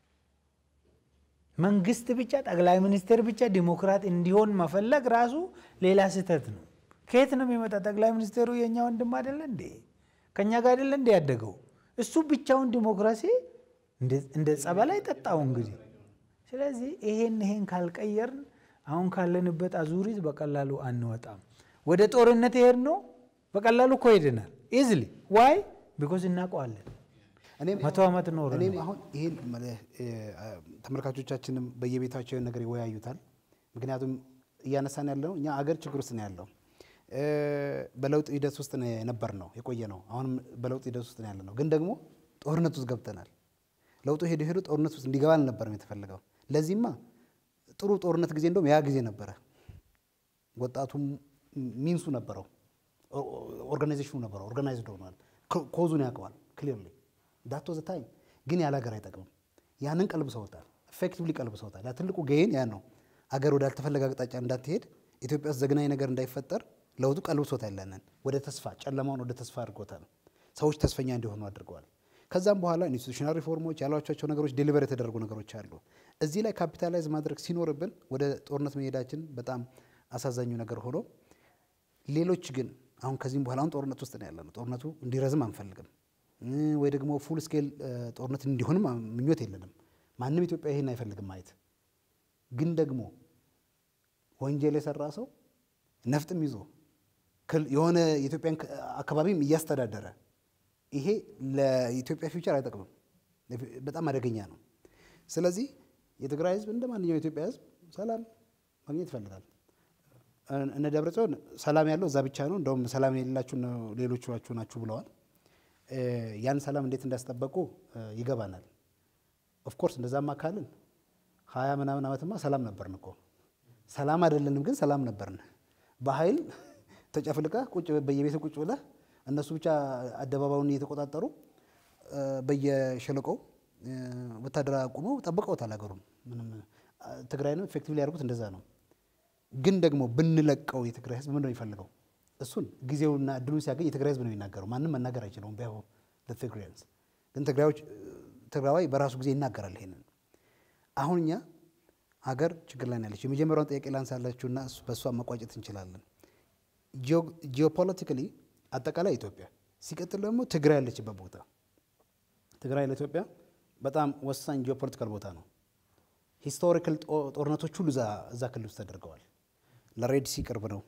መንግስት ብቻ ጠቅላይ ሚኒስትር ብቻ ዲሞክራት እንዲሆን መፈለግ ራሱ ሌላ ስህተት ነው። ከየት ነው የሚመጣ? ጠቅላይ ሚኒስትሩ የእኛ ወንድም አይደለ እንዴ? ከእኛ ጋር አይደለ እንዴ ያደገው? እሱ ብቻውን ዲሞክራሲ እንደ- እንደ ጸበል አይጠጣው እንግዲህ። ስለዚህ ይሄን ይሄን ካልቀየርን አሁን ካለንበት አዙሪት በቀላሉ አንወጣም። ወደ ጦርነት ይሄድ ነው በቀላሉ እኮ ሄደናል። ኢዝሊ ዋይ ቢኮዝ እናውቀዋለን። እኔም መቶ ዓመት ኖረ እኔም አሁን ይህን መልህ- እ፣ ተመልካቾቻችንም በየቤታቸው ይህን ነገር ይወያዩታል። ምክንያቱም እያነሳን ያለው እኛ አገር ችግር ውስጥ ነው ያለው። እ፣ በለውጥ ሂደት ውስጥ ነው የነበር ነው የቆየ ነው። አሁንም በለውጥ ሂደት ውስጥ ነው ያለ ነው። ግን ደግሞ ጦርነት ውስጥ ገብተናል። ለውጡ ሄዶ ሄዶ ጦርነት ውስጥ እንዲገባ አልነበረም የተፈለገው። ለዚህማ ጥሩ ጦርነት ጊዜ እንደውም ያ ጊዜ ነበረ። ወጣቱም ሚንሱ ነበረው፣ ኦርጋናይዜሽኑ ነበረው፣ ኦርጋናይዝድ ሆኗል፣ ኮዙን ያውቀዋል ክሊርሊ ዳቶ ዘ ታይም ግን ያለ ሀገር አይጠቅምም። ያንን ቀልብሰውታል፣ ኤፌክቲቭሊ ቀልብሰውታል። ያ ትልቁ ገይን ያን ነው። አገር ወደ አልተፈለገ አቅጣጫ እንዳትሄድ ኢትዮጵያ ውስጥ ዘግናኝ ነገር እንዳይፈጠር ለውጡ ቀልብሶታል። ያንን ወደ ተስፋ ጨለማውን ወደ ተስፋ አድርጎታል። ሰዎች ተስፈኛ እንዲሆኑ አድርገዋል። ከዛም በኋላ ኢንስቲቱሽናል ሪፎርሞች ያሏቸው ነገሮች ዴሊቨር የተደረጉ ነገሮች አሉ። እዚህ ላይ ካፒታላይዝ ማድረግ ሲኖርብን ወደ ጦርነት መሄዳችን በጣም አሳዛኙ ነገር ሆኖ ሌሎች ግን አሁን ከዚህም በኋላ አሁን ጦርነት ውስጥ ነው ያለነው። ጦርነቱ እንዲረዝም አንፈልግም እ፣ ወይ ደግሞ ፉል ስኬል ጦርነት እንዲሆንም ምኞት የለንም። ማንም ኢትዮጵያ ይሄን አይፈልግም ማየት። ግን ደግሞ ወንጀል የሰራ ሰው ነፍጥም ይዞ ክል- የሆነ የኢትዮጵያን ክ- አካባቢም እያስተዳደረ ይሄ ለኢትዮጵያ ፊውቸር አይጠቅምም፣ ለፊ- በጣም አደገኛ ነው። ስለዚህ የትግራይ ሕዝብ እንደ ማንኛውም የኢትዮጵያ ሕዝብ ሰላም ማግኘት ይፈልጋል። እነ- እነ ደብረ ጽዮን ሰላም ያለው እዛ ብቻ ነው፣ እንደውም ሰላም የሌላችሁ ነው ሌሎቻችሁ ናችሁ ብለዋል። እ፣ ያን ሰላም እንዴት እንዳስጠበቁ እ፣ ይገባናል። ኦፍኮርስ እንደዛማ ካልን ሀያ ምናምን ዓመትማ ሰላም ነበርን እኮ ሰላም አይደለንም፣ ግን ሰላም ነበርን። በኃይል ተጨፍልቀ ቁጭ በየቤት ቁጭ ብለህ እነሱ ብቻ አደባባዩን እየተቆጣጠሩ እ፣ በየሸለቆው እ፣ ወታደር አቁመው ጠብቀውታል ሀገሩን። ምንም እ፣ ትግራይንም ኤፌክቲቭ ሊያደርጉት እንደዛ ነው። ግን ደግሞ ብንለቀው የትግራይ ህዝብ ምንድን ነው የሚፈልገው? እሱን ጊዜውና እድሉን ሲያገኝ የትግራይ ህዝብ ነው የሚናገረው። ማንም መናገር አይችለውም። ቢያሁ ለትግራያንስ ግን ትግራዮች ትግራዋይ በራሱ ጊዜ ይናገራል ይሄንን። አሁን እኛ ሀገር ችግር ላይ ነው ያለችው። የመጀመሪያውን ጥያቄ ላንሳላችሁና እሱ- በእሷ መቋጨት እንችላለን። ጂኦፖለቲካሊ አጠቃላይ ኢትዮጵያ፣ ሲቀጥል ደግሞ ትግራይ ያለችበት ቦታ ትግራይ ለኢትዮጵያ በጣም ወሳኝ ጂኦፖለቲካል ቦታ ነው። ሂስቶሪካል ጦርነቶች ሁሉ እዛ እዛ ክልል ውስጥ ተደርገዋል። ለሬድ ሲ ቅርብ ነው።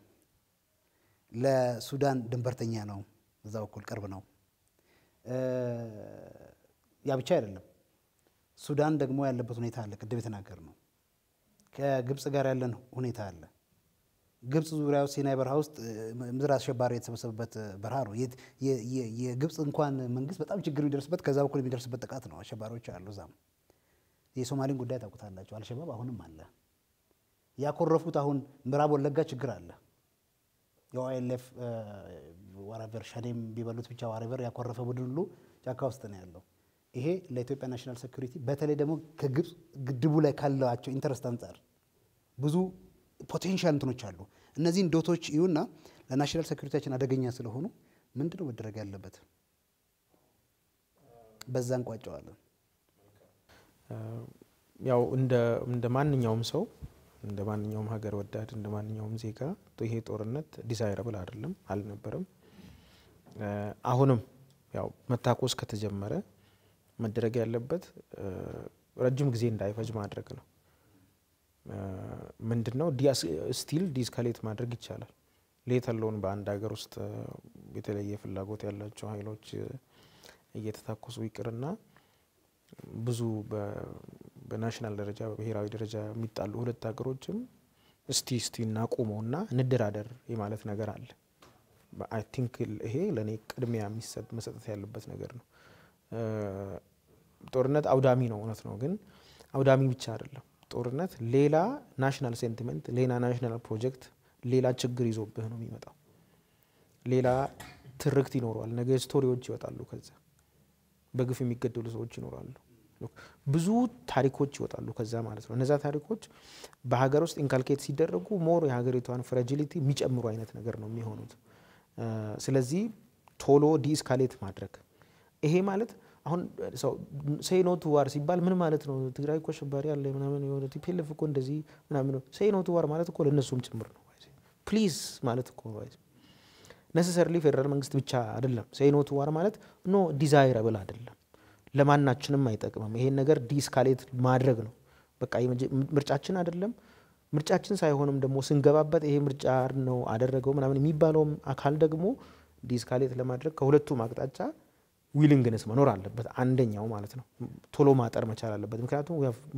ለሱዳን ድንበርተኛ ነው። እዛ በኩል ቅርብ ነው። እ፣ ያ ብቻ አይደለም። ሱዳን ደግሞ ያለበት ሁኔታ አለ። ቅድም የተናገር ነው። ከግብፅ ጋር ያለን ሁኔታ አለ። ግብፅ ዙሪያው ሲናይ በረሃ ውስጥ እ፣ ምድር አሸባሪ የተሰበሰበበት እ፣ በረሃ ነው። የት- የ- የ- የግብፅ እንኳን መንግስት በጣም ችግር የሚደርስበት ከዛ በኩል የሚደርስበት ጥቃት ነው። አሸባሪዎች አሉ እዛም። የሶማሌን ጉዳይ ታውቁታላችሁ። አልሸባብ አሁንም አለ። ያኮረፉት አሁን ምዕራብ ወለጋ ችግር አለ። የኦኤልኤፍ ወረቨር ሸኔም ቢበሉት ብቻ ወረቨር ያኮረፈ ቡድን ሁሉ ጫካ ውስጥ ነው ያለው። ይሄ ለኢትዮጵያ ናሽናል ሴኩሪቲ በተለይ ደግሞ ከግብፅ ግድቡ ላይ ካላቸው ኢንተረስት አንጻር ብዙ ፖቴንሻል እንትኖች አሉ። እነዚህን ዶቶች ይሁና ለናሽናል ሴኩሪቲያችን አደገኛ ስለሆኑ ምንድን ነው መደረግ ያለበት? በዛ እንቋጨዋለን። ያው እንደ ማንኛውም ሰው እንደ ማንኛውም ሀገር ወዳድ እንደ ማንኛውም ዜጋ ይሄ ጦርነት ዲዛይረብል አይደለም፣ አልነበረም። አሁንም ያው መታኮስ ከተጀመረ መደረግ ያለበት ረጅም ጊዜ እንዳይፈጅ ማድረግ ነው። ምንድን ነው ስቲል ዲስካሌት ማድረግ ይቻላል። ሌት አለውን በአንድ ሀገር ውስጥ የተለየ ፍላጎት ያላቸው ኃይሎች እየተታኮሱ ይቅርና ብዙ በናሽናል ደረጃ በብሔራዊ ደረጃ የሚጣሉ ሁለት ሀገሮችም እስቲ እስቲ እናቁመውና እንደራደር የማለት ነገር አለ። አይ ቲንክ ይሄ ለእኔ ቅድሚያ መሰጠት ያለበት ነገር ነው። ጦርነት አውዳሚ ነው፣ እውነት ነው። ግን አውዳሚ ብቻ አይደለም። ጦርነት ሌላ ናሽናል ሴንቲመንት፣ ሌላ ናሽናል ፕሮጀክት፣ ሌላ ችግር ይዞብህ ነው የሚመጣው። ሌላ ትርክት ይኖረዋል። ነገ ስቶሪዎች ይወጣሉ። ከዛ በግፍ የሚገደሉ ሰዎች ይኖራሉ። ብዙ ታሪኮች ይወጣሉ ከዛ ማለት ነው። እነዛ ታሪኮች በሀገር ውስጥ ኢንካልኬት ሲደረጉ ሞር የሀገሪቷን ፍራጂሊቲ የሚጨምሩ አይነት ነገር ነው የሚሆኑት። ስለዚህ ቶሎ ዲስካሌት ማድረግ ይሄ ማለት አሁን ሰው ሴይ ኖ ቱ ዋር ሲባል ምን ማለት ነው? ትግራይ እኮ አሸባሪ አለ ምናምን የሆነ ቲፒኤልኤፍ እኮ እንደዚህ ምናምን ነው። ሴይ ኖ ቱ ዋር ማለት እኮ ለእነሱም ጭምር ነው። ፕሊዝ ማለት እኮ ነሰሰርሊ ፌዴራል መንግስት ብቻ አይደለም። ሴይ ኖ ቱ ዋር ማለት ኖ ዲዛይረብል አይደለም፣ ለማናችንም አይጠቅምም። ይሄን ነገር ዲስካሌት ማድረግ ነው። በቃ ምርጫችን አይደለም ምርጫችን ሳይሆንም ደግሞ ስንገባበት ይሄ ምርጫ ነው አደረገው ምናምን የሚባለውም አካል ደግሞ ዲስካሌት ለማድረግ ከሁለቱም አቅጣጫ ዊሊንግነስ መኖር አለበት። አንደኛው ማለት ነው ቶሎ ማጠር መቻል አለበት። ምክንያቱም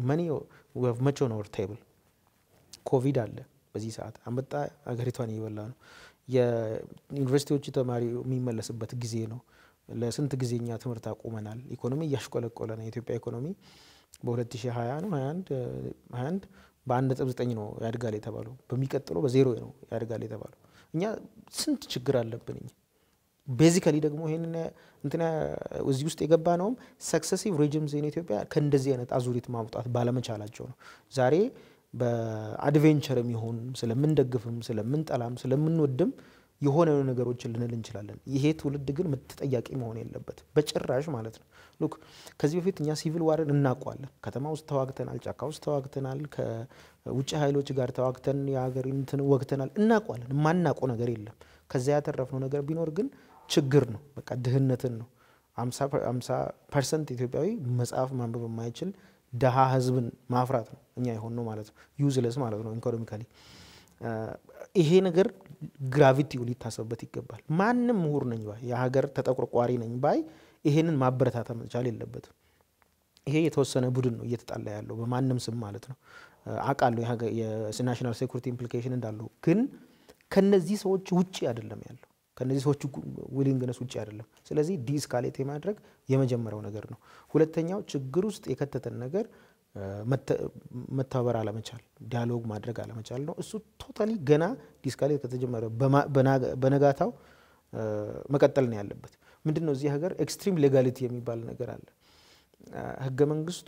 መቼ ነው ቴብል ኮቪድ አለ በዚህ ሰዓት አንበጣ ሀገሪቷን እየበላ ነው። የዩኒቨርሲቲዎች ተማሪ የሚመለስበት ጊዜ ነው። ለስንት ጊዜ እኛ ትምህርት አቁመናል። ኢኮኖሚ እያሽቆለቆለ ነው። የኢትዮጵያ ኢኮኖሚ በ2020 ነው 21 በአንድ ነጥብ ዘጠኝ ነው ያድጋል የተባለው። በሚቀጥለው በዜሮ ነው ያድጋል የተባለው። እኛ ስንት ችግር አለብን እኛ ቤዚካሊ ደግሞ ይህን እንትና እዚህ ውስጥ የገባ ነውም ሰክሰሲቭ ሬጅምስ ኢን ኢትዮጵያ ከእንደዚህ አይነት አዙሪት ማውጣት ባለመቻላቸው ነው። ዛሬ በአድቬንቸር የሚሆን ስለምንደግፍም ስለምንጠላም ስለምንወድም የሆነ ነገሮችን ልንል እንችላለን። ይሄ ትውልድ ግን ተጠያቂ መሆን የለበት በጭራሽ ማለት ነው። ሉክ ከዚህ በፊት እኛ ሲቪል ዋርን እናውቀዋለን። ከተማ ውስጥ ተዋግተናል፣ ጫካ ውስጥ ተዋግተናል፣ ከውጭ ኃይሎች ጋር ተዋግተን የሀገር እንትን ወግተናል፣ እናውቀዋለን። የማናውቀው ነገር የለም። ከዚያ ያተረፍነው ነገር ቢኖር ግን ችግር ነው። በቃ ድህነትን ነው። አምሳ ፐርሰንት ኢትዮጵያዊ መጽሐፍ ማንበብ የማይችል ደሃ ህዝብን ማፍራት ነው እኛ የሆን ነው ማለት ነው። ዩዝለስ ማለት ነው ኢኮኖሚካሊ። ይሄ ነገር ግራቪቲው ሊታሰብበት ይገባል። ማንም ምሁር ነኝ ባይ የሀገር ተጠቆርቋሪ ነኝ ባይ ይሄንን ማበረታታ መቻል የለበትም። ይሄ የተወሰነ ቡድን ነው እየተጣላ ያለው በማንም ስም ማለት ነው። አውቃለሁ የናሽናል ሴኩሪቲ ኢምፕሊኬሽን እንዳለው ግን ከነዚህ ሰዎች ውጭ አይደለም ያለው ከነዚህ ሰዎች ዊሊንግነስ ውጭ አይደለም። ስለዚህ ዲስካሌት የማድረግ የመጀመሪያው ነገር ነው። ሁለተኛው ችግር ውስጥ የከተተን ነገር መተባበር አለመቻል፣ ዲያሎግ ማድረግ አለመቻል ነው። እሱ ቶታሊ ገና ዲስካሌት ከተጀመረ በነጋታው መቀጠል ነው ያለበት። ምንድን ነው እዚህ ሀገር ኤክስትሪም ሌጋሊቲ የሚባል ነገር አለ። ህገ መንግስቱ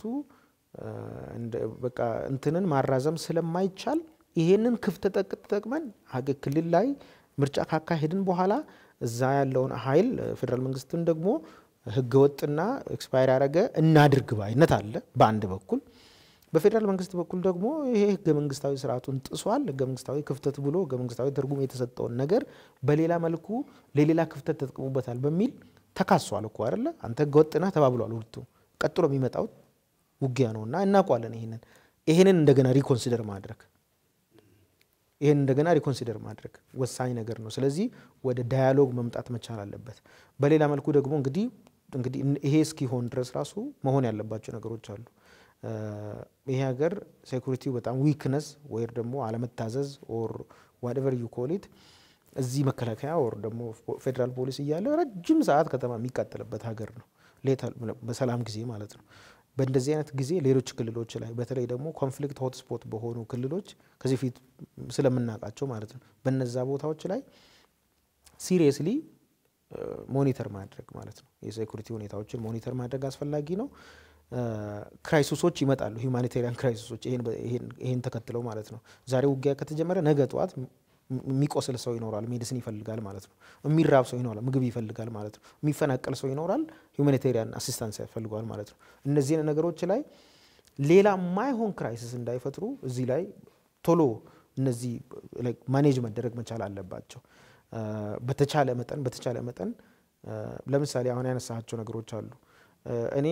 በቃ እንትንን ማራዘም ስለማይቻል ይሄንን ክፍተት ተጠቅመን ክልል ላይ ምርጫ ካካሄድን በኋላ እዛ ያለውን ኃይል ፌዴራል መንግስትን ደግሞ ህገወጥና ኤክስፓየር ያደረገ እናድርግ ባይነት አለ በአንድ በኩል። በፌዴራል መንግስት በኩል ደግሞ ይሄ ህገ መንግስታዊ ስርዓቱን ጥሷል፣ ህገ መንግስታዊ ክፍተት ብሎ ህገ መንግስታዊ ትርጉም የተሰጠውን ነገር በሌላ መልኩ ለሌላ ክፍተት ተጠቅሙበታል በሚል ተካሷል እኮ አይደለ? አንተ ህገወጥ ነህ ተባብሏል ሁለቱ። ቀጥሎ የሚመጣው ውጊያ ነው እና እናውቋለን። ይሄንን ይሄንን እንደገና ሪኮንሲደር ማድረግ ይህን እንደገና ሪኮንሲደር ማድረግ ወሳኝ ነገር ነው። ስለዚህ ወደ ዳያሎግ መምጣት መቻል አለበት። በሌላ መልኩ ደግሞ እንግዲህ እንግዲህ ይሄ እስኪሆን ድረስ ራሱ መሆን ያለባቸው ነገሮች አሉ። ይሄ ሀገር ሴኩሪቲው በጣም ዊክነስ ወይም ደግሞ አለመታዘዝ ኦር ዋትኤቨር ዩ ኮሊት እዚህ መከላከያ ወር ደግሞ ፌዴራል ፖሊስ እያለ ረጅም ሰዓት ከተማ የሚቃጠልበት ሀገር ነው፣ በሰላም ጊዜ ማለት ነው። በእንደዚህ አይነት ጊዜ ሌሎች ክልሎች ላይ በተለይ ደግሞ ኮንፍሊክት ሆትስፖት በሆኑ ክልሎች ከዚህ ፊት ስለምናውቃቸው ማለት ነው በነዛ ቦታዎች ላይ ሲሪየስሊ ሞኒተር ማድረግ ማለት ነው። የሴኩሪቲ ሁኔታዎችን ሞኒተር ማድረግ አስፈላጊ ነው። ክራይሲሶች ይመጣሉ፣ ሁማኒቴሪያን ክራይሲሶች ይሄን ተከትለው ማለት ነው። ዛሬ ውጊያ ከተጀመረ ነገ ጠዋት የሚቆስል ሰው ይኖራል፣ ሜዲሲን ይፈልጋል ማለት ነው። የሚራብ ሰው ይኖራል፣ ምግብ ይፈልጋል ማለት ነው። የሚፈናቀል ሰው ይኖራል፣ ሁማኒቴሪያን አሲስታንስ ያፈልገዋል ማለት ነው። እነዚህን ነገሮች ላይ ሌላ ማይሆን ክራይሲስ እንዳይፈጥሩ እዚህ ላይ ቶሎ እነዚህ ማኔጅ መደረግ መቻል አለባቸው። በተቻለ መጠን በተቻለ መጠን ለምሳሌ አሁን ያነሳቸው ነገሮች አሉ። እኔ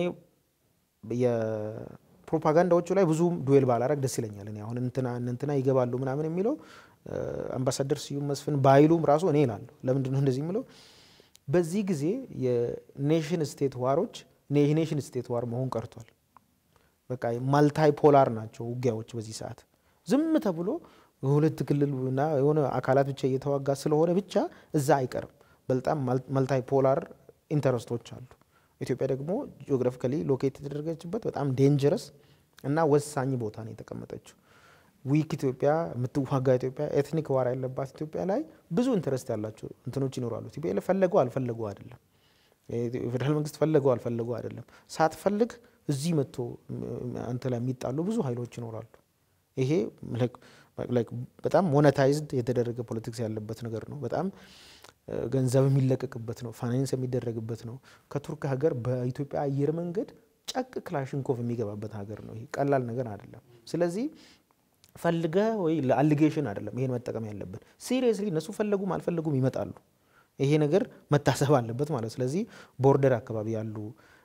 የፕሮፓጋንዳዎቹ ላይ ብዙም ዱዌል ባላረግ ደስ ይለኛል። እኔ አሁን እንትና እንትና ይገባሉ ምናምን የሚለው አምባሳደር ስዩም መስፍን ባይሉም ራሱ እኔ እላለሁ። ለምንድን ነው እንደዚህ የምለው? በዚህ ጊዜ የኔሽን ስቴት ዋሮች የኔሽን ስቴት ዋር መሆን ቀርቷል። በቃ ማልታይ ፖላር ናቸው ውጊያዎች በዚህ ሰዓት ዝም ተብሎ ሁለት ክልልና የሆነ አካላት ብቻ እየተዋጋ ስለሆነ ብቻ እዛ አይቀርም። በጣም መልታይ ፖላር ኢንተረስቶች አሉ። ኢትዮጵያ ደግሞ ጂኦግራፊካሊ ሎኬት የተደረገችበት በጣም ዴንጀረስ እና ወሳኝ ቦታ ነው የተቀመጠችው። ዊክ ኢትዮጵያ የምትዋጋ ኢትዮጵያ፣ ኤትኒክ ዋር ያለባት ኢትዮጵያ ላይ ብዙ ኢንተረስት ያላቸው እንትኖች ይኖራሉ። ኢትዮጵያ ፈለገው አልፈለገው አይደለም። የፌዴራል መንግስት ፈለገው አልፈለገው አይደለም። ሳትፈልግ እዚህ መጥቶ አንተ ላይ የሚጣሉ ብዙ ኃይሎች ይኖራሉ። ይሄ በጣም ሞኔታይዝድ የተደረገ ፖለቲክስ ያለበት ነገር ነው። በጣም ገንዘብ የሚለቀቅበት ነው። ፋይናንስ የሚደረግበት ነው። ከቱርክ ሀገር በኢትዮጵያ አየር መንገድ ጨቅ ክላሽንኮቭ የሚገባበት ሀገር ነው። ይሄ ቀላል ነገር አይደለም። ስለዚህ ፈልገ ወይ ለአሊጌሽን አይደለም ይሄን መጠቀም ያለብን። ሲሪየስሊ እነሱ ፈለጉም አልፈለጉም ይመጣሉ። ይሄ ነገር መታሰብ አለበት ማለት ስለዚህ ቦርደር አካባቢ ያሉ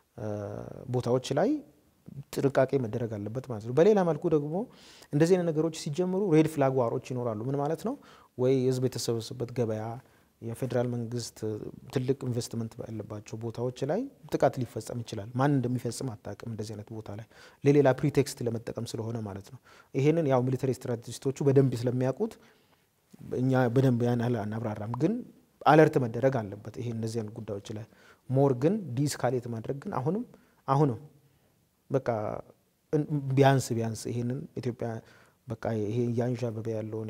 ቦታዎች ላይ ጥንቃቄ መደረግ አለበት ማለት ነው። በሌላ መልኩ ደግሞ እንደዚህ አይነት ነገሮች ሲጀምሩ ሬድ ፍላግ ዋሮች ይኖራሉ። ምን ማለት ነው? ወይ ህዝብ የተሰበሰበበት ገበያ፣ የፌዴራል መንግስት ትልቅ ኢንቨስትመንት ያለባቸው ቦታዎች ላይ ጥቃት ሊፈጸም ይችላል። ማን እንደሚፈጽም አታውቅም። እንደዚህ አይነት ቦታ ላይ ለሌላ ፕሪቴክስት ለመጠቀም ስለሆነ ማለት ነው። ይሄንን ያው ሚሊተሪ ስትራቴጂስቶቹ በደንብ ስለሚያውቁት እኛ በደንብ ያን ያህል አናብራራም፣ ግን አለርት መደረግ አለበት። ይሄ እነዚህ አይነት ጉዳዮች ላይ ሞር ግን ዲስካሌት ማድረግ ግን አሁንም አሁንም በቃ ቢያንስ ቢያንስ ይሄንን ኢትዮጵያ በቃ ይሄ እያንዣበበ ያለውን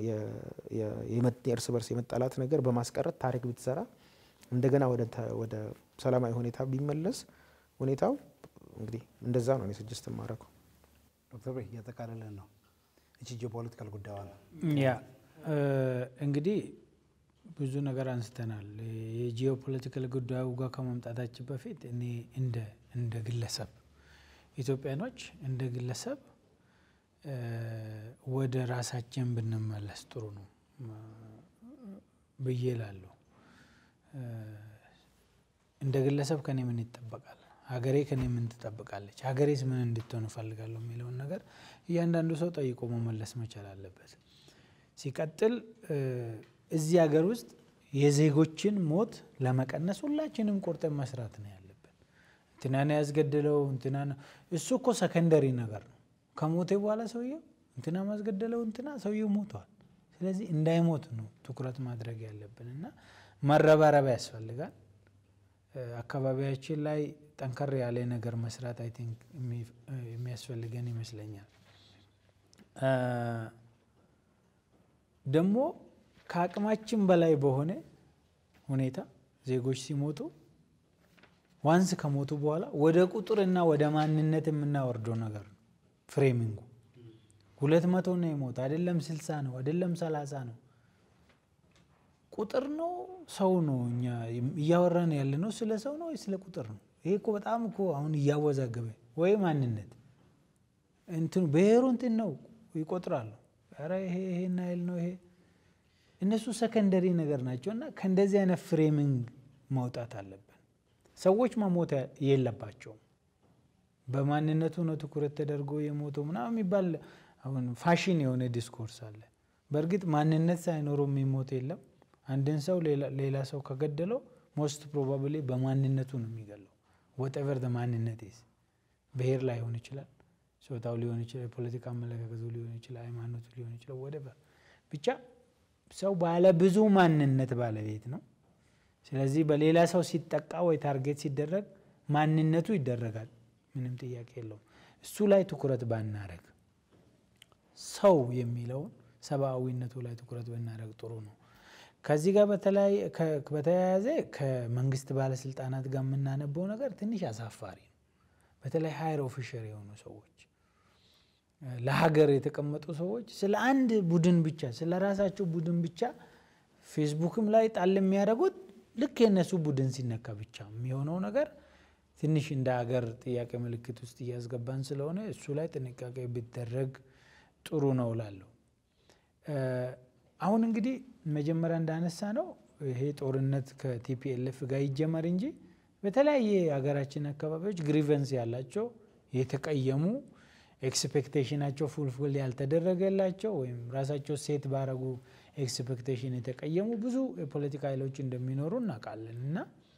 የእርስ በርስ የመጣላት ነገር በማስቀረት ታሪክ ብትሰራ እንደገና ወደ ሰላማዊ ሁኔታ ቢመለስ ሁኔታው እንግዲህ እንደዛ ነው እኔ ስጅስት ማድረገው። ዶክተር ብሬ እያጠቃለለን ነው። እቺ ጂኦፖለቲካል ጉዳዩ ነው። ያ እንግዲህ ብዙ ነገር አንስተናል። የጂኦፖለቲካል ጉዳዩ ጋር ከመምጣታችን በፊት እኔ እንደ እንደ ግለሰብ ኢትዮጵያኖች እንደ ግለሰብ ወደ ራሳችን ብንመለስ ጥሩ ነው ብዬ እላለሁ። እንደ ግለሰብ ከኔ ምን ይጠበቃል? ሀገሬ ከኔ ምን ትጠብቃለች? ሀገሬስ ምን እንድትሆን እፈልጋለሁ የሚለውን ነገር እያንዳንዱ ሰው ጠይቆ መመለስ መቻል አለበት። ሲቀጥል እዚህ ሀገር ውስጥ የዜጎችን ሞት ለመቀነስ ሁላችንም ቆርጠን መስራት ነው ያለብን። እንትናን ያስገደለው እንትና እሱ እኮ ሰከንደሪ ነገር ነው። ከሞቴ በኋላ ሰውየው እንትና ማስገደለው እንትና ሰውየው ሞተዋል። ስለዚህ እንዳይሞት ነው ትኩረት ማድረግ ያለብን እና መረባረብ ያስፈልጋል። አካባቢያችን ላይ ጠንከር ያለ ነገር መስራት አይ ቲንክ የሚያስፈልገን ይመስለኛል። ደግሞ ከአቅማችን በላይ በሆነ ሁኔታ ዜጎች ሲሞቱ ዋንስ ከሞቱ በኋላ ወደ ቁጥርና ወደ ማንነት የምናወርደው ነገር ነው ፍሬሚንጉ። ሁለት መቶ ነው የሞት አይደለም፣ ስልሳ ነው አይደለም፣ ሰላሳ ነው ቁጥር ነው ሰው ነው። እኛ እያወራን ያለ ነው ስለ ሰው ነው ወይ ስለ ቁጥር ነው? ይሄ እኮ በጣም እኮ አሁን እያወዛገበ ወይ ማንነት እንትኑ ብሔሩ እንትን ነው ይቆጥራሉ። ኧረ ይሄ ይሄን ያህል ነው ይሄ እነሱ ሰከንደሪ ነገር ናቸው። እና ከእንደዚህ አይነት ፍሬሚንግ መውጣት አለብን። ሰዎች መሞት የለባቸውም። በማንነቱ ነው ትኩረት ተደርጎ የሞተው ምናምን የሚባል አሁን ፋሽን የሆነ ዲስኮርስ አለ። በእርግጥ ማንነት ሳይኖረው የሚሞት የለም። አንድን ሰው ሌላ ሰው ከገደለው ሞስት ፕሮባብሊ በማንነቱ ነው የሚገለው። ወጠቨር ማንነት ዝ ብሔር ላይሆን ይችላል፣ ጾታው ሊሆን ይችላል፣ የፖለቲካ አመለካከቱ ሊሆን ይችላል፣ ሃይማኖቱ ሊሆን ይችላል። ወደቨር ብቻ ሰው ባለ ብዙ ማንነት ባለቤት ነው። ስለዚህ በሌላ ሰው ሲጠቃ ወይ ታርጌት ሲደረግ ማንነቱ ይደረጋል። ምንም ጥያቄ የለውም። እሱ ላይ ትኩረት ባናረግ ሰው የሚለውን ሰብአዊነቱ ላይ ትኩረት ብናደረግ ጥሩ ነው። ከዚህ ጋር በተያያዘ ከመንግስት ባለስልጣናት ጋር የምናነበው ነገር ትንሽ አሳፋሪ ነው። በተለይ ሀይር ኦፊሸር የሆኑ ሰዎች ለሀገር የተቀመጡ ሰዎች ስለ አንድ ቡድን ብቻ ስለ ራሳቸው ቡድን ብቻ ፌስቡክም ላይ ጣል የሚያደርጉት ልክ የእነሱ ቡድን ሲነካ ብቻ የሚሆነው ነገር ትንሽ እንደ ሀገር ጥያቄ ምልክት ውስጥ እያስገባን ስለሆነ እሱ ላይ ጥንቃቄ ቢደረግ ጥሩ ነው እላለሁ። አሁን እንግዲህ መጀመሪያ እንዳነሳ ነው ይሄ ጦርነት ከቲፒኤልኤፍ ጋር ይጀመር እንጂ በተለያየ የሀገራችን አካባቢዎች ግሪቨንስ ያላቸው የተቀየሙ ኤክስፔክቴሽናቸው ፉልፉል ያልተደረገላቸው ወይም ራሳቸው ሴት ባረጉ ኤክስፔክቴሽን የተቀየሙ ብዙ የፖለቲካ ኃይሎች እንደሚኖሩ እናውቃለን እና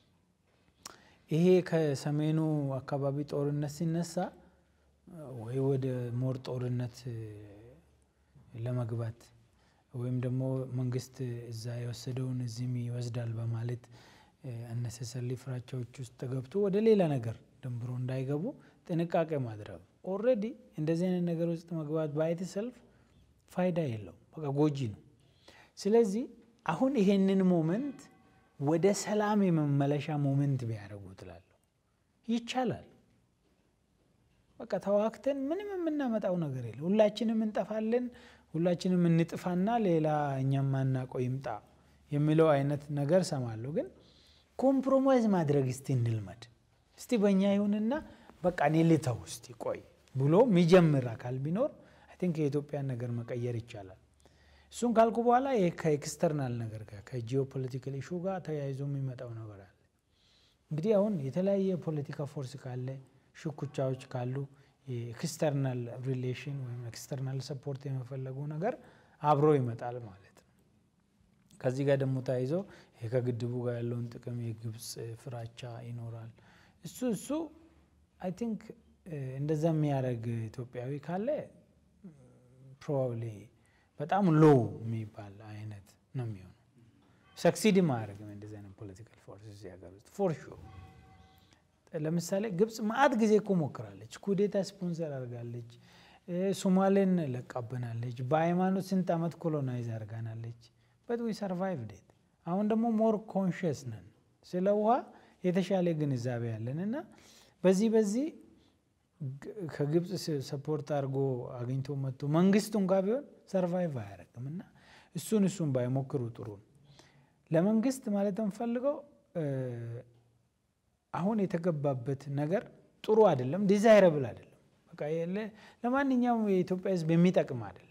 ይሄ ከሰሜኑ አካባቢ ጦርነት ሲነሳ ወይ ወደ ሞር ጦርነት ለመግባት ወይም ደግሞ መንግስት እዛ የወሰደውን እዚህም ይወስዳል በማለት አነሰሰሊ ፍራቻዎች ውስጥ ገብቶ ወደ ሌላ ነገር ደንብሮ እንዳይገቡ ጥንቃቄ ማድረግ ኦልሬዲ እንደዚህ አይነት ነገር ውስጥ መግባት ባይት ሰልፍ ፋይዳ የለው፣ በቃ ጎጂ ነው። ስለዚህ አሁን ይሄንን ሞመንት ወደ ሰላም የመመለሻ ሞመንት ቢያደርጉ ትላለሁ። ይቻላል። በቃ ተዋክተን ምንም የምናመጣው ነገር የለ። ሁላችንም እንጠፋለን፣ ሁላችንም እንጥፋና ሌላ እኛም ማናውቀው ይምጣ የሚለው አይነት ነገር ሰማለሁ። ግን ኮምፕሮማይዝ ማድረግ እስቲ እንልመድ። እስቲ በእኛ ይሁንና በቃ እኔ ልተው እስቲ ቆይ ብሎ የሚጀምር አካል ቢኖር አይ ቲንክ የኢትዮጵያን ነገር መቀየር ይቻላል። እሱን ካልኩ በኋላ ይሄ ከኤክስተርናል ነገር ጋር ከጂኦፖለቲካል ኢሹ ጋር ተያይዞ የሚመጣው ነገር አለ። እንግዲህ አሁን የተለያየ የፖለቲካ ፎርስ ካለ ሽኩቻዎች ካሉ የኤክስተርናል ሪሌሽን ወይም ኤክስተርናል ሰፖርት የመፈለጉ ነገር አብሮ ይመጣል ማለት ነው። ከዚህ ጋር ደግሞ ተያይዞ ይሄ ከግድቡ ጋር ያለውን ጥቅም የግብፅ ፍራቻ ይኖራል። እሱ እሱ አይ ቲንክ እንደዛ የሚያደርግ ኢትዮጵያዊ ካለ ፕሮባብሊ በጣም ሎ የሚባል አይነት ነው የሚሆነው። ሰክሲድ ማያደርግም እንደዚህ አይነት ፖለቲካል ፎርስ እዚህ ሀገር ውስጥ ፎር ሹር። ለምሳሌ ግብፅ ማአት ጊዜ እኮ ሞክራለች፣ ኩዴታ ስፖንሰር አድርጋለች፣ ሶማሌን ለቃብናለች፣ በሃይማኖት ስንት ዓመት ኮሎናይዝ አድርጋናለች። በት ዊ ሰርቫይቭ ዴት። አሁን ደግሞ ሞር ኮንሽስ ነን ስለ ውሃ የተሻለ ግንዛቤ ያለን እና በዚህ በዚህ ከግብፅ ሰፖርት አድርጎ አግኝቶ መጥቶ መንግስቱ እንኳ ቢሆን ሰርቫይቭ አያደርግም እና እሱን እሱን ባይሞክሩ ጥሩ ነው። ለመንግስት ማለት የምፈልገው አሁን የተገባበት ነገር ጥሩ አይደለም፣ ዲዛይረብል አይደለም። በቃ ለማንኛውም የኢትዮጵያ ሕዝብ የሚጠቅም አይደለም፣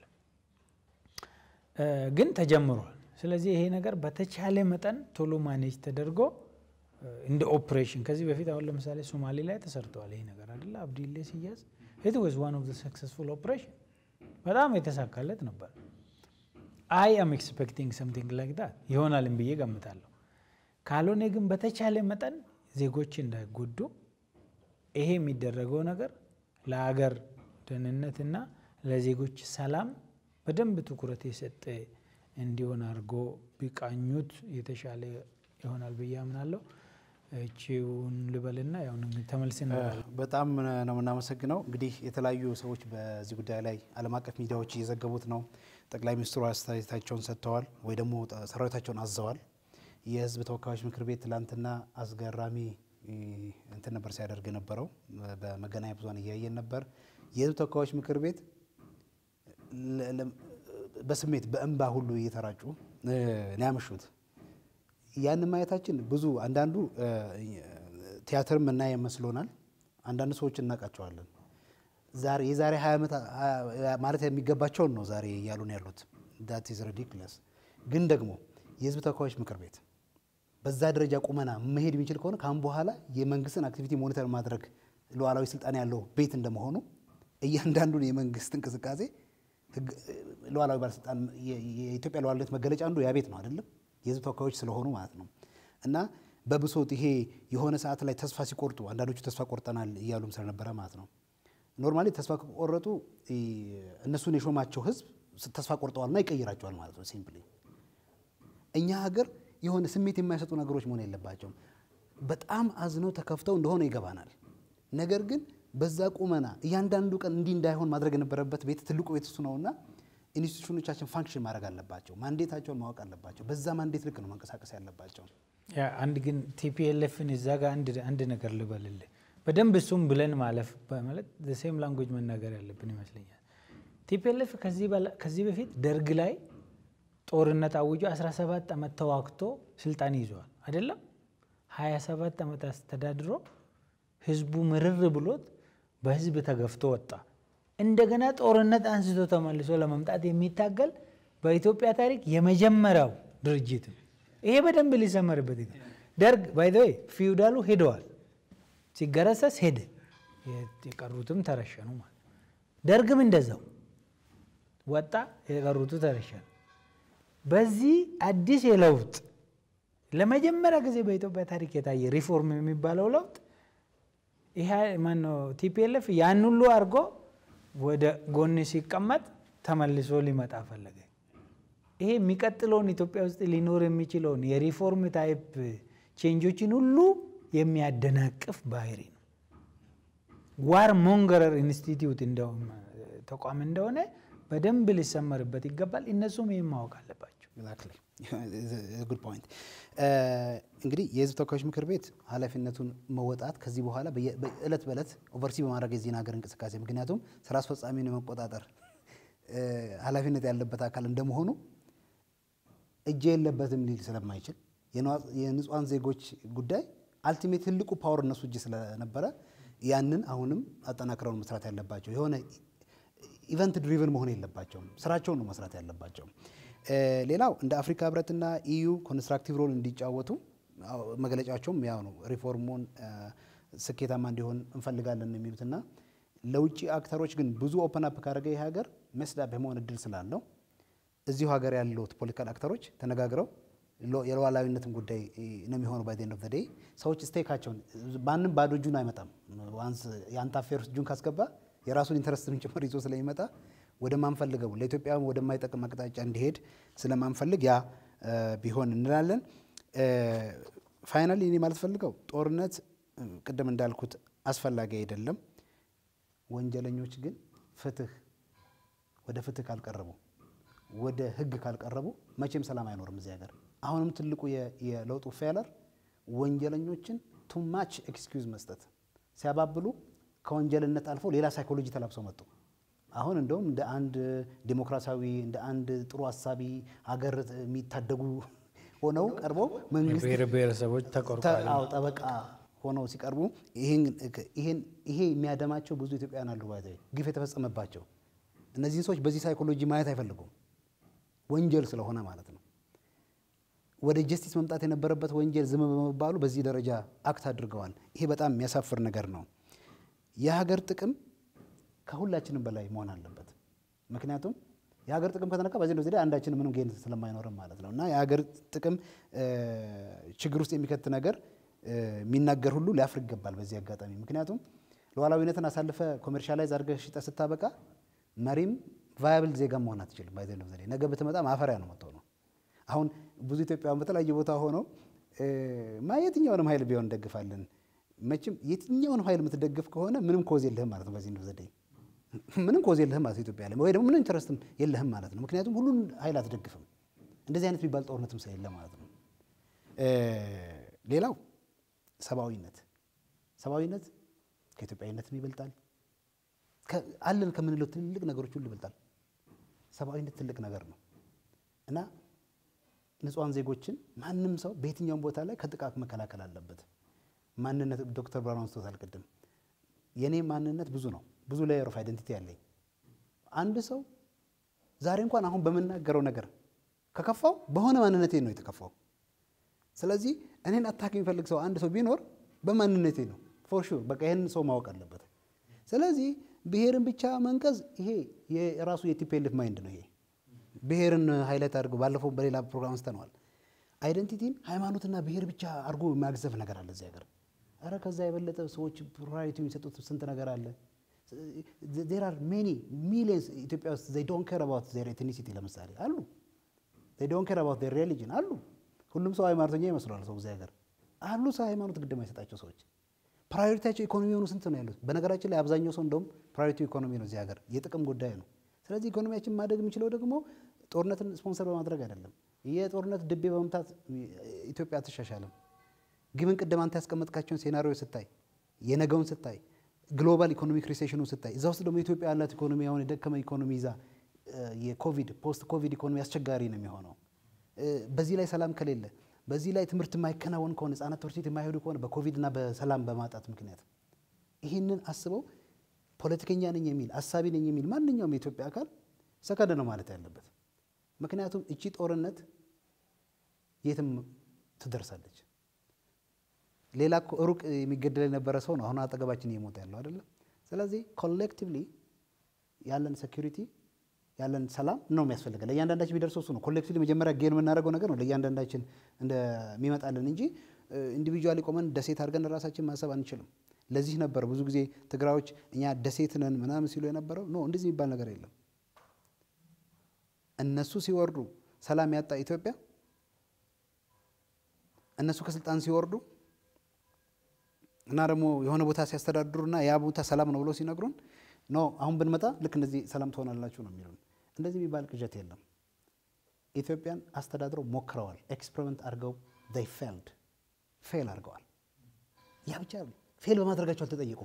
ግን ተጀምሯል። ስለዚህ ይሄ ነገር በተቻለ መጠን ቶሎ ማኔጅ ተደርጎ እንደ ኦፕሬሽን ከዚህ በፊት አሁን ለምሳሌ ሶማሌ ላይ ተሰርተዋል። ይሄ ነገር አይደለ አብዲሌ ሲያዝ ኢት ዋዝ ዋን ኦፍ ዘ ሰክሰስፉል ኦፕሬሽን በጣም የተሳካለት ነበር። አይ አም ኤክስፔክቲንግ ሰምቲንግ ላይክ ዳት ይሆናልን ብዬ ገምታለሁ። ካልሆነ ግን በተቻለ መጠን ዜጎች እንዳይጎዱ ይሄ የሚደረገው ነገር ለሀገር ደህንነትና ለዜጎች ሰላም በደንብ ትኩረት የሰጠ እንዲሆን አድርጎ ቢቃኙት የተሻለ ይሆናል ብዬ አምናለሁ። እቺውን ልበልና ያው ተመልሰን በጣም ነው የምናመሰግነው። እንግዲህ የተለያዩ ሰዎች በዚህ ጉዳይ ላይ ዓለም አቀፍ ሚዲያዎች እየዘገቡት ነው። ጠቅላይ ሚኒስትሩ አስተያየታቸውን ሰጥተዋል ወይ ደግሞ ሰራዊታቸውን አዘዋል። የህዝብ ተወካዮች ምክር ቤት ትላንትና አስገራሚ እንትን ነበር ሲያደርግ የነበረው በመገናኛ ብዙኃን እያየን ነበር። የህዝብ ተወካዮች ምክር ቤት በስሜት በእንባ ሁሉ እየተራጩ ነው ያመሹት። ያን ማየታችን ብዙ አንዳንዱ ቲያትር ምናየ መስሎናል። አንዳንድ ሰዎች እናውቃቸዋለን። ዛሬ የዛሬ ሀያ ዓመት ማለት የሚገባቸውን ነው ዛሬ እያሉ ነው ያሉት። ዳት ኢዝ ሪዲክለስ። ግን ደግሞ የህዝብ ተወካዮች ምክር ቤት በዛ ደረጃ ቁመና መሄድ የሚችል ከሆነ ካሁን በኋላ የመንግስትን አክቲቪቲ ሞኒተር ማድረግ ሉዓላዊ ስልጣን ያለው ቤት እንደመሆኑ እያንዳንዱን የመንግስት እንቅስቃሴ ሉዓላዊ ባለስልጣን የኢትዮጵያ ሉዓላዊነት መገለጫ አንዱ ያ ቤት ነው አይደለም የህዝብ ተወካዮች ስለሆኑ ማለት ነው። እና በብሶት ይሄ የሆነ ሰዓት ላይ ተስፋ ሲቆርጡ አንዳንዶቹ ተስፋ ቆርጠናል እያሉም ስለነበረ ማለት ነው። ኖርማሊ ተስፋ ከቆረጡ እነሱን የሾማቸው ህዝብ ተስፋ ቆርጠዋልና ይቀይራቸዋል ማለት ነው። ሲምፕሊ እኛ ሀገር የሆነ ስሜት የማይሰጡ ነገሮች መሆን የለባቸውም። በጣም አዝነው ተከፍተው እንደሆነ ይገባናል። ነገር ግን በዛ ቁመና እያንዳንዱ ቀን እንዲህ እንዳይሆን ማድረግ የነበረበት ቤት ትልቁ ቤት እሱ ነውና ኢንስቲቱሽኖቻችን ፋንክሽን ማድረግ አለባቸው። ማንዴታቸውን ማወቅ አለባቸው። በዛ ማንዴት ልክ ነው መንቀሳቀስ ያለባቸው። ያ አንድ ግን ቲፒኤልኤፍን እዛ ጋር አንድ አንድ ነገር ልበልልህ በደንብ እሱም ብለን ማለፍ በማለት ሴም ላንጉጅ መናገር ያለብን ይመስለኛል። ቲፒኤልኤፍ ከዚህ በፊት ደርግ ላይ ጦርነት አውጆ 17 ዓመት ተዋግቶ ስልጣን ይዘዋል አይደለም። 27 ዓመት አስተዳድሮ ህዝቡ ምርር ብሎት በህዝብ ተገፍቶ ወጣ። እንደገና ጦርነት አንስቶ ተመልሶ ለመምጣት የሚታገል በኢትዮጵያ ታሪክ የመጀመሪያው ድርጅት ነው። ይሄ በደንብ ሊሰመርበት ይገባል። ደርግ ባይዘወይ ፊውዳሉ ሄደዋል፣ ሲገረሰስ ሄደ፣ የቀሩትም ተረሸኑ ማለት ደርግም እንደዛው ወጣ፣ የቀሩቱ ተረሸኑ። በዚህ አዲስ የለውጥ ለመጀመሪያ ጊዜ በኢትዮጵያ ታሪክ የታየ ሪፎርም የሚባለው ለውጥ ይሄ ማነው ቲፒኤልኤፍ ያን ሁሉ አድርጎ ወደ ጎን ሲቀመጥ ተመልሶ ሊመጣ ፈለገ። ይሄ የሚቀጥለውን ኢትዮጵያ ውስጥ ሊኖር የሚችለውን የሪፎርም ታይፕ ቼንጆችን ሁሉ የሚያደናቅፍ ባህሪ ነው። ዋር ሞንገረር ኢንስቲትዩት እንደውም ተቋም እንደሆነ በደንብ ሊሰመርበት ይገባል። እነሱም ይህም ማወቅ አለባቸው። ጉድ ፖይንት። እንግዲህ የህዝብ ተወካዮች ምክር ቤት ኃላፊነቱን መወጣት ከዚህ በኋላ እለት በእለት ኦቨርሲ በማድረግ የዚህን ሀገር እንቅስቃሴ ምክንያቱም ስራ አስፈጻሚውን የመቆጣጠር ኃላፊነት ያለበት አካል እንደመሆኑ እጅ የለበትም ሊል ስለማይችል የንጹሐን ዜጎች ጉዳይ አልቲሜት ትልቁ ፓወር እነሱ እጅ ስለነበረ ያንን አሁንም አጠናክረውን መስራት ያለባቸው የሆነ ኢቨንት ድሪቨን መሆን የለባቸውም። ስራቸውን ነው መስራት ያለባቸው። ሌላው እንደ አፍሪካ ህብረትና ኢዩ ኮንስትራክቲቭ ሮል እንዲጫወቱ መግለጫቸውም ያው ነው። ሪፎርሙን ስኬታማ እንዲሆን እንፈልጋለን የሚሉትና ለውጭ አክተሮች ግን ብዙ ኦፐን አፕ ካደረገ ይህ ሀገር መስዳብ የመሆን እድል ስላለው እዚሁ ሀገር ያሉት ፖለቲካል አክተሮች ተነጋግረው የሉዓላዊነትን ጉዳይ ነው የሚሆነው። ባይ ኤንድ ኦፍ ዘ ዴይ ሰዎች ስቴካቸውን ማንም ባዶ እጁን አይመጣም። ዋንስ የአንተ አፌር ውስጥ እጁን ካስገባ የራሱን ኢንተረስትን ጭምር ይዞ ስለሚመጣ ወደማንፈልገው ለኢትዮጵያ ወደማይጠቅም አቅጣጫ እንዲሄድ ስለማንፈልግ ያ ቢሆን እንላለን። ፋይናሊ እኔ ማለት ፈልገው ጦርነት ቅድም እንዳልኩት አስፈላጊ አይደለም። ወንጀለኞች ግን ፍትህ ወደ ፍትህ ካልቀረቡ ወደ ህግ ካልቀረቡ መቼም ሰላም አይኖርም እዚህ ሀገር። አሁንም ትልቁ የለውጡ ፌለር ወንጀለኞችን ቱ ማች ኤክስኪውዝ መስጠት ሲያባብሉ ከወንጀልነት አልፎ ሌላ ሳይኮሎጂ ተላብሰው መጡ። አሁን እንደውም እንደ አንድ ዴሞክራሲያዊ እንደ አንድ ጥሩ ሀሳቢ ሀገር የሚታደጉ ሆነው ቀርበው መንግስት ብሔር ብሔረሰቦች ተቆርቋሪ አዎ ጠበቃ ሆነው ሲቀርቡ ይሄ የሚያደማቸው ብዙ ኢትዮጵያውያን አሉ። ባይዘ ግፍ የተፈጸመባቸው እነዚህን ሰዎች በዚህ ሳይኮሎጂ ማየት አይፈልጉም፣ ወንጀል ስለሆነ ማለት ነው። ወደ ጀስቲስ መምጣት የነበረበት ወንጀል ዝም በመባሉ በዚህ ደረጃ አክት አድርገዋል። ይሄ በጣም የሚያሳፍር ነገር ነው። የሀገር ጥቅም ከሁላችንም በላይ መሆን አለበት። ምክንያቱም የሀገር ጥቅም ከተነካ በዚህ ጊዜ አንዳችን ምንም ጌን ስለማይኖርም ማለት ነው እና የሀገር ጥቅም ችግር ውስጥ የሚከት ነገር የሚናገር ሁሉ ሊያፍር ይገባል በዚህ አጋጣሚ። ምክንያቱም ሉዓላዊነትን አሳልፈ ኮሜርሻላይዝ አድርገህ ሽጠህ ስታበቃ መሪም ቫያብል ዜጋ መሆን አትችልም። ባይዘ ዘዴ ነገ ብትመጣ ማፈሪያ ነው መጥተው ነው። አሁን ብዙ ኢትዮጵያውያን በተለያየ ቦታ ሆነው ማ የትኛውንም ኃይል ቢሆን እንደግፋለን። መቼም የትኛውንም ኃይል የምትደግፍ ከሆነ ምንም ኮዝ የለህም ማለት ነው። በዚህ ዘዴ ምንም ኮዝ የለህም ማለት ኢትዮጵያ ላይ ወይ ደግሞ ምንም ኢንተረስትም የለህም ማለት ነው። ምክንያቱም ሁሉን ኃይል አትደግፍም። እንደዚህ አይነት የሚባል ጦርነትም ስለሌለ ማለት ነው። ሌላው ሰብአዊነት ሰብአዊነት ከኢትዮጵያዊነትም ይበልጣል። አለን ከምንለው ትልቅ ነገሮች ሁሉ ይበልጣል። ሰብአዊነት ትልቅ ነገር ነው እና ንጹሐን ዜጎችን ማንም ሰው በየትኛውም ቦታ ላይ ከጥቃት መከላከል አለበት። ማንነት ዶክተር ብርሃኑ አንስቶታል ቅድም። የእኔ ማንነት ብዙ ነው፣ ብዙ ሌየር ኦፍ አይደንቲቲ ያለኝ አንድ ሰው ዛሬ እንኳን አሁን በምናገረው ነገር ከከፋው በሆነ ማንነቴ ነው የተከፋው። ስለዚህ እኔን አታክ የሚፈልግ ሰው አንድ ሰው ቢኖር በማንነቴ ነው ፎር ሹር። በቃ ይህን ሰው ማወቅ አለበት። ስለዚህ ብሔርን ብቻ መንቀዝ ይሄ የራሱ የቲፒኤልኤፍ ማይንድ ነው። ይሄ ብሔርን ሃይላይት አድርጎ ባለፈው በሌላ ፕሮግራም አንስተነዋል። አይደንቲቲን ሃይማኖትና ብሔር ብቻ አድርጎ የሚያግዘፍ ነገር አለ እዚህ ሀገር። ኧረ ከዛ የበለጠ ሰዎች ፕራዮሪቲ የሚሰጡት ስንት ነገር አለ። ዜር አር ሜኒ ሚሊየንስ ኢትዮጵያ ውስጥ ዘይ ዶንት ኬር አባውት ዜር ኤትኒሲቲ ለምሳሌ አሉ። ዘይ ዶንት ኬር አባውት ዜር ሪሊጅን አሉ። ሁሉም ሰው ሃይማኖተኛ ይመስለዋል ሰው እዚህ ሀገር አሉ። ሰው ሃይማኖት ግድ የማይሰጣቸው ሰዎች ፕራዮሪቲያቸው ኢኮኖሚ የሆኑ ስንት ነው ያሉት? በነገራችን ላይ አብዛኛው ሰው እንደውም ፕራዮሪቲ ኢኮኖሚ ነው እዚህ ሀገር የጥቅም ጉዳይ ነው። ስለዚህ ኢኮኖሚያችን ማደግ የሚችለው ደግሞ ጦርነትን ስፖንሰር በማድረግ አይደለም። የጦርነት ድቤ በመምታት ኢትዮጵያ አትሻሻልም። ግን ቅድም አንተ ያስቀመጥካቸውን ሴናሪዮ ስታይ የነገውን ስታይ ግሎባል ኢኮኖሚክ ሪሴሽኑ ስታይ እዛ ውስጥ ደግሞ ኢትዮጵያ ያላት ኢኮኖሚ አሁን የደከመ ኢኮኖሚ ይዛ የኮቪድ ፖስት ኮቪድ ኢኮኖሚ አስቸጋሪ ነው የሚሆነው። በዚህ ላይ ሰላም ከሌለ በዚህ ላይ ትምህርት የማይከናወን ከሆነ ህጻናት ትምህርት ቤት የማይሄዱ ከሆነ በኮቪድ እና በሰላም በማጣት ምክንያት ይህንን አስበው ፖለቲከኛ ነኝ የሚል አሳቢ ነኝ የሚል ማንኛውም የኢትዮጵያ አካል ሰከንድ ነው ማለት ያለበት። ምክንያቱም እቺ ጦርነት የትም ትደርሳለች። ሌላ እኮ ሩቅ የሚገደል የነበረ ሰው ነው አሁን አጠገባችን እየሞተ ያለው አይደለም። ስለዚህ ኮሌክቲቭሊ ያለን ሴኩሪቲ ያለን ሰላም ነው የሚያስፈልገን። ለእያንዳንዳችን የሚደርሰው እሱ ነው። ኮሌክቲቭሊ መጀመሪያ ጌን የምናደርገው ነገር ነው ለእያንዳንዳችን እንደሚመጣልን እንጂ ኢንዲቪጁዋሊ ቆመን ደሴት አድርገን ራሳችን ማሰብ አንችልም። ለዚህ ነበር ብዙ ጊዜ ትግራዮች እኛ ደሴት ነን ምናምን ሲሉ የነበረው ኖ እንደዚህ የሚባል ነገር የለም። እነሱ ሲወርዱ ሰላም ያጣ ኢትዮጵያ እነሱ ከስልጣን ሲወርዱ እና ደግሞ የሆነ ቦታ ሲያስተዳድሩና ያ ቦታ ሰላም ነው ብለው ሲነግሩን ኖ አሁን ብንመጣ ልክ እንደዚህ ሰላም ትሆናላችሁ ነው የሚሉን። እንደዚህ የሚባል ቅዠት የለም። ኢትዮጵያን አስተዳድረው ሞክረዋል። ኤክስፐሪመንት አድርገው ይ ፌልድ ፌል አድርገዋል። ያ ብቻ ፌል በማድረጋቸው አልተጠየቁም፣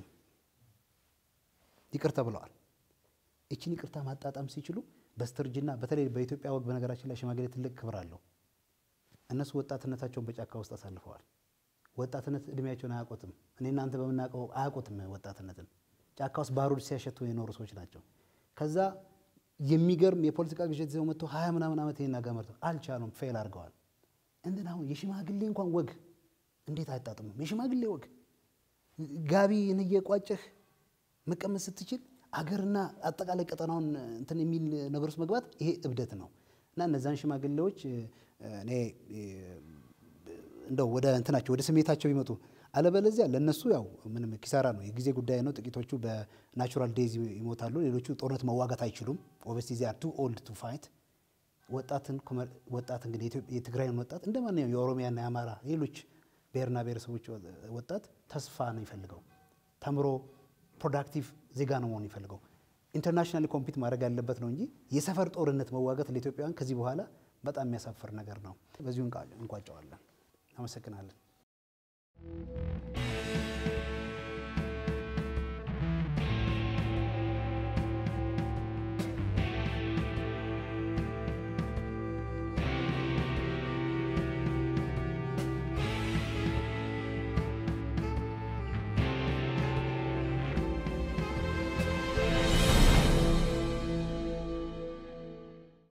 ይቅርታ ብለዋል። ይችን ይቅርታ ማጣጣም ሲችሉ በስተርጅና በተለይ በኢትዮጵያ ወግ በነገራችን ላይ ሽማግሌ ትልቅ ክብር አለው። እነሱ ወጣትነታቸውን በጫካ ውስጥ አሳልፈዋል። ወጣትነት እድሜያቸውን አያውቁትም። እኔ እናንተ በምናውቀው አያውቁትም ወጣትነትን። ጫካ ውስጥ ባሩድ ሲያሸቱ የኖሩ ሰዎች ናቸው። ከዛ የሚገርም የፖለቲካ ግዥት ይዘው መጥተው ሀያ ምናምን ዓመት ይህን ጋር መርተው አልቻሉም፣ ፌል አድርገዋል። እንትን አሁን የሽማግሌ እንኳን ወግ እንዴት አይጣጥሙም? የሽማግሌ ወግ ጋቢን እየቋጨህ መቀመጥ ስትችል አገርና አጠቃላይ ቀጠናውን እንትን የሚል ነገር ውስጥ መግባት ይሄ እብደት ነው እና እነዛን ሽማግሌዎች እኔ እንደው ወደ እንትናቸው ወደ ስሜታቸው ይመጡ። አለበለዚያ ለእነሱ ያው ምንም ኪሳራ ነው፣ የጊዜ ጉዳይ ነው። ጥቂቶቹ በናቹራል ዴዝ ይሞታሉ፣ ሌሎቹ ጦርነት መዋጋት አይችሉም። ኦብቪየስሊ ዚይ አር ቱ ኦልድ ቱ ፋይት። ወጣትን ወጣት እንግዲህ የትግራይን ወጣት እንደ ማንኛውም የኦሮሚያና የአማራ ሌሎች ብሔርና ብሔረሰቦች ወጣት ተስፋ ነው ይፈልገው፣ ተምሮ ፕሮዳክቲቭ ዜጋ ነው መሆን ይፈልገው። ኢንተርናሽናሊ ኮምፒት ማድረግ ያለበት ነው እንጂ የሰፈር ጦርነት መዋጋት ለኢትዮጵያውያን ከዚህ በኋላ በጣም የሚያሳፍር ነገር ነው። በዚሁ እንቋጨዋለን። አመሰግናለን።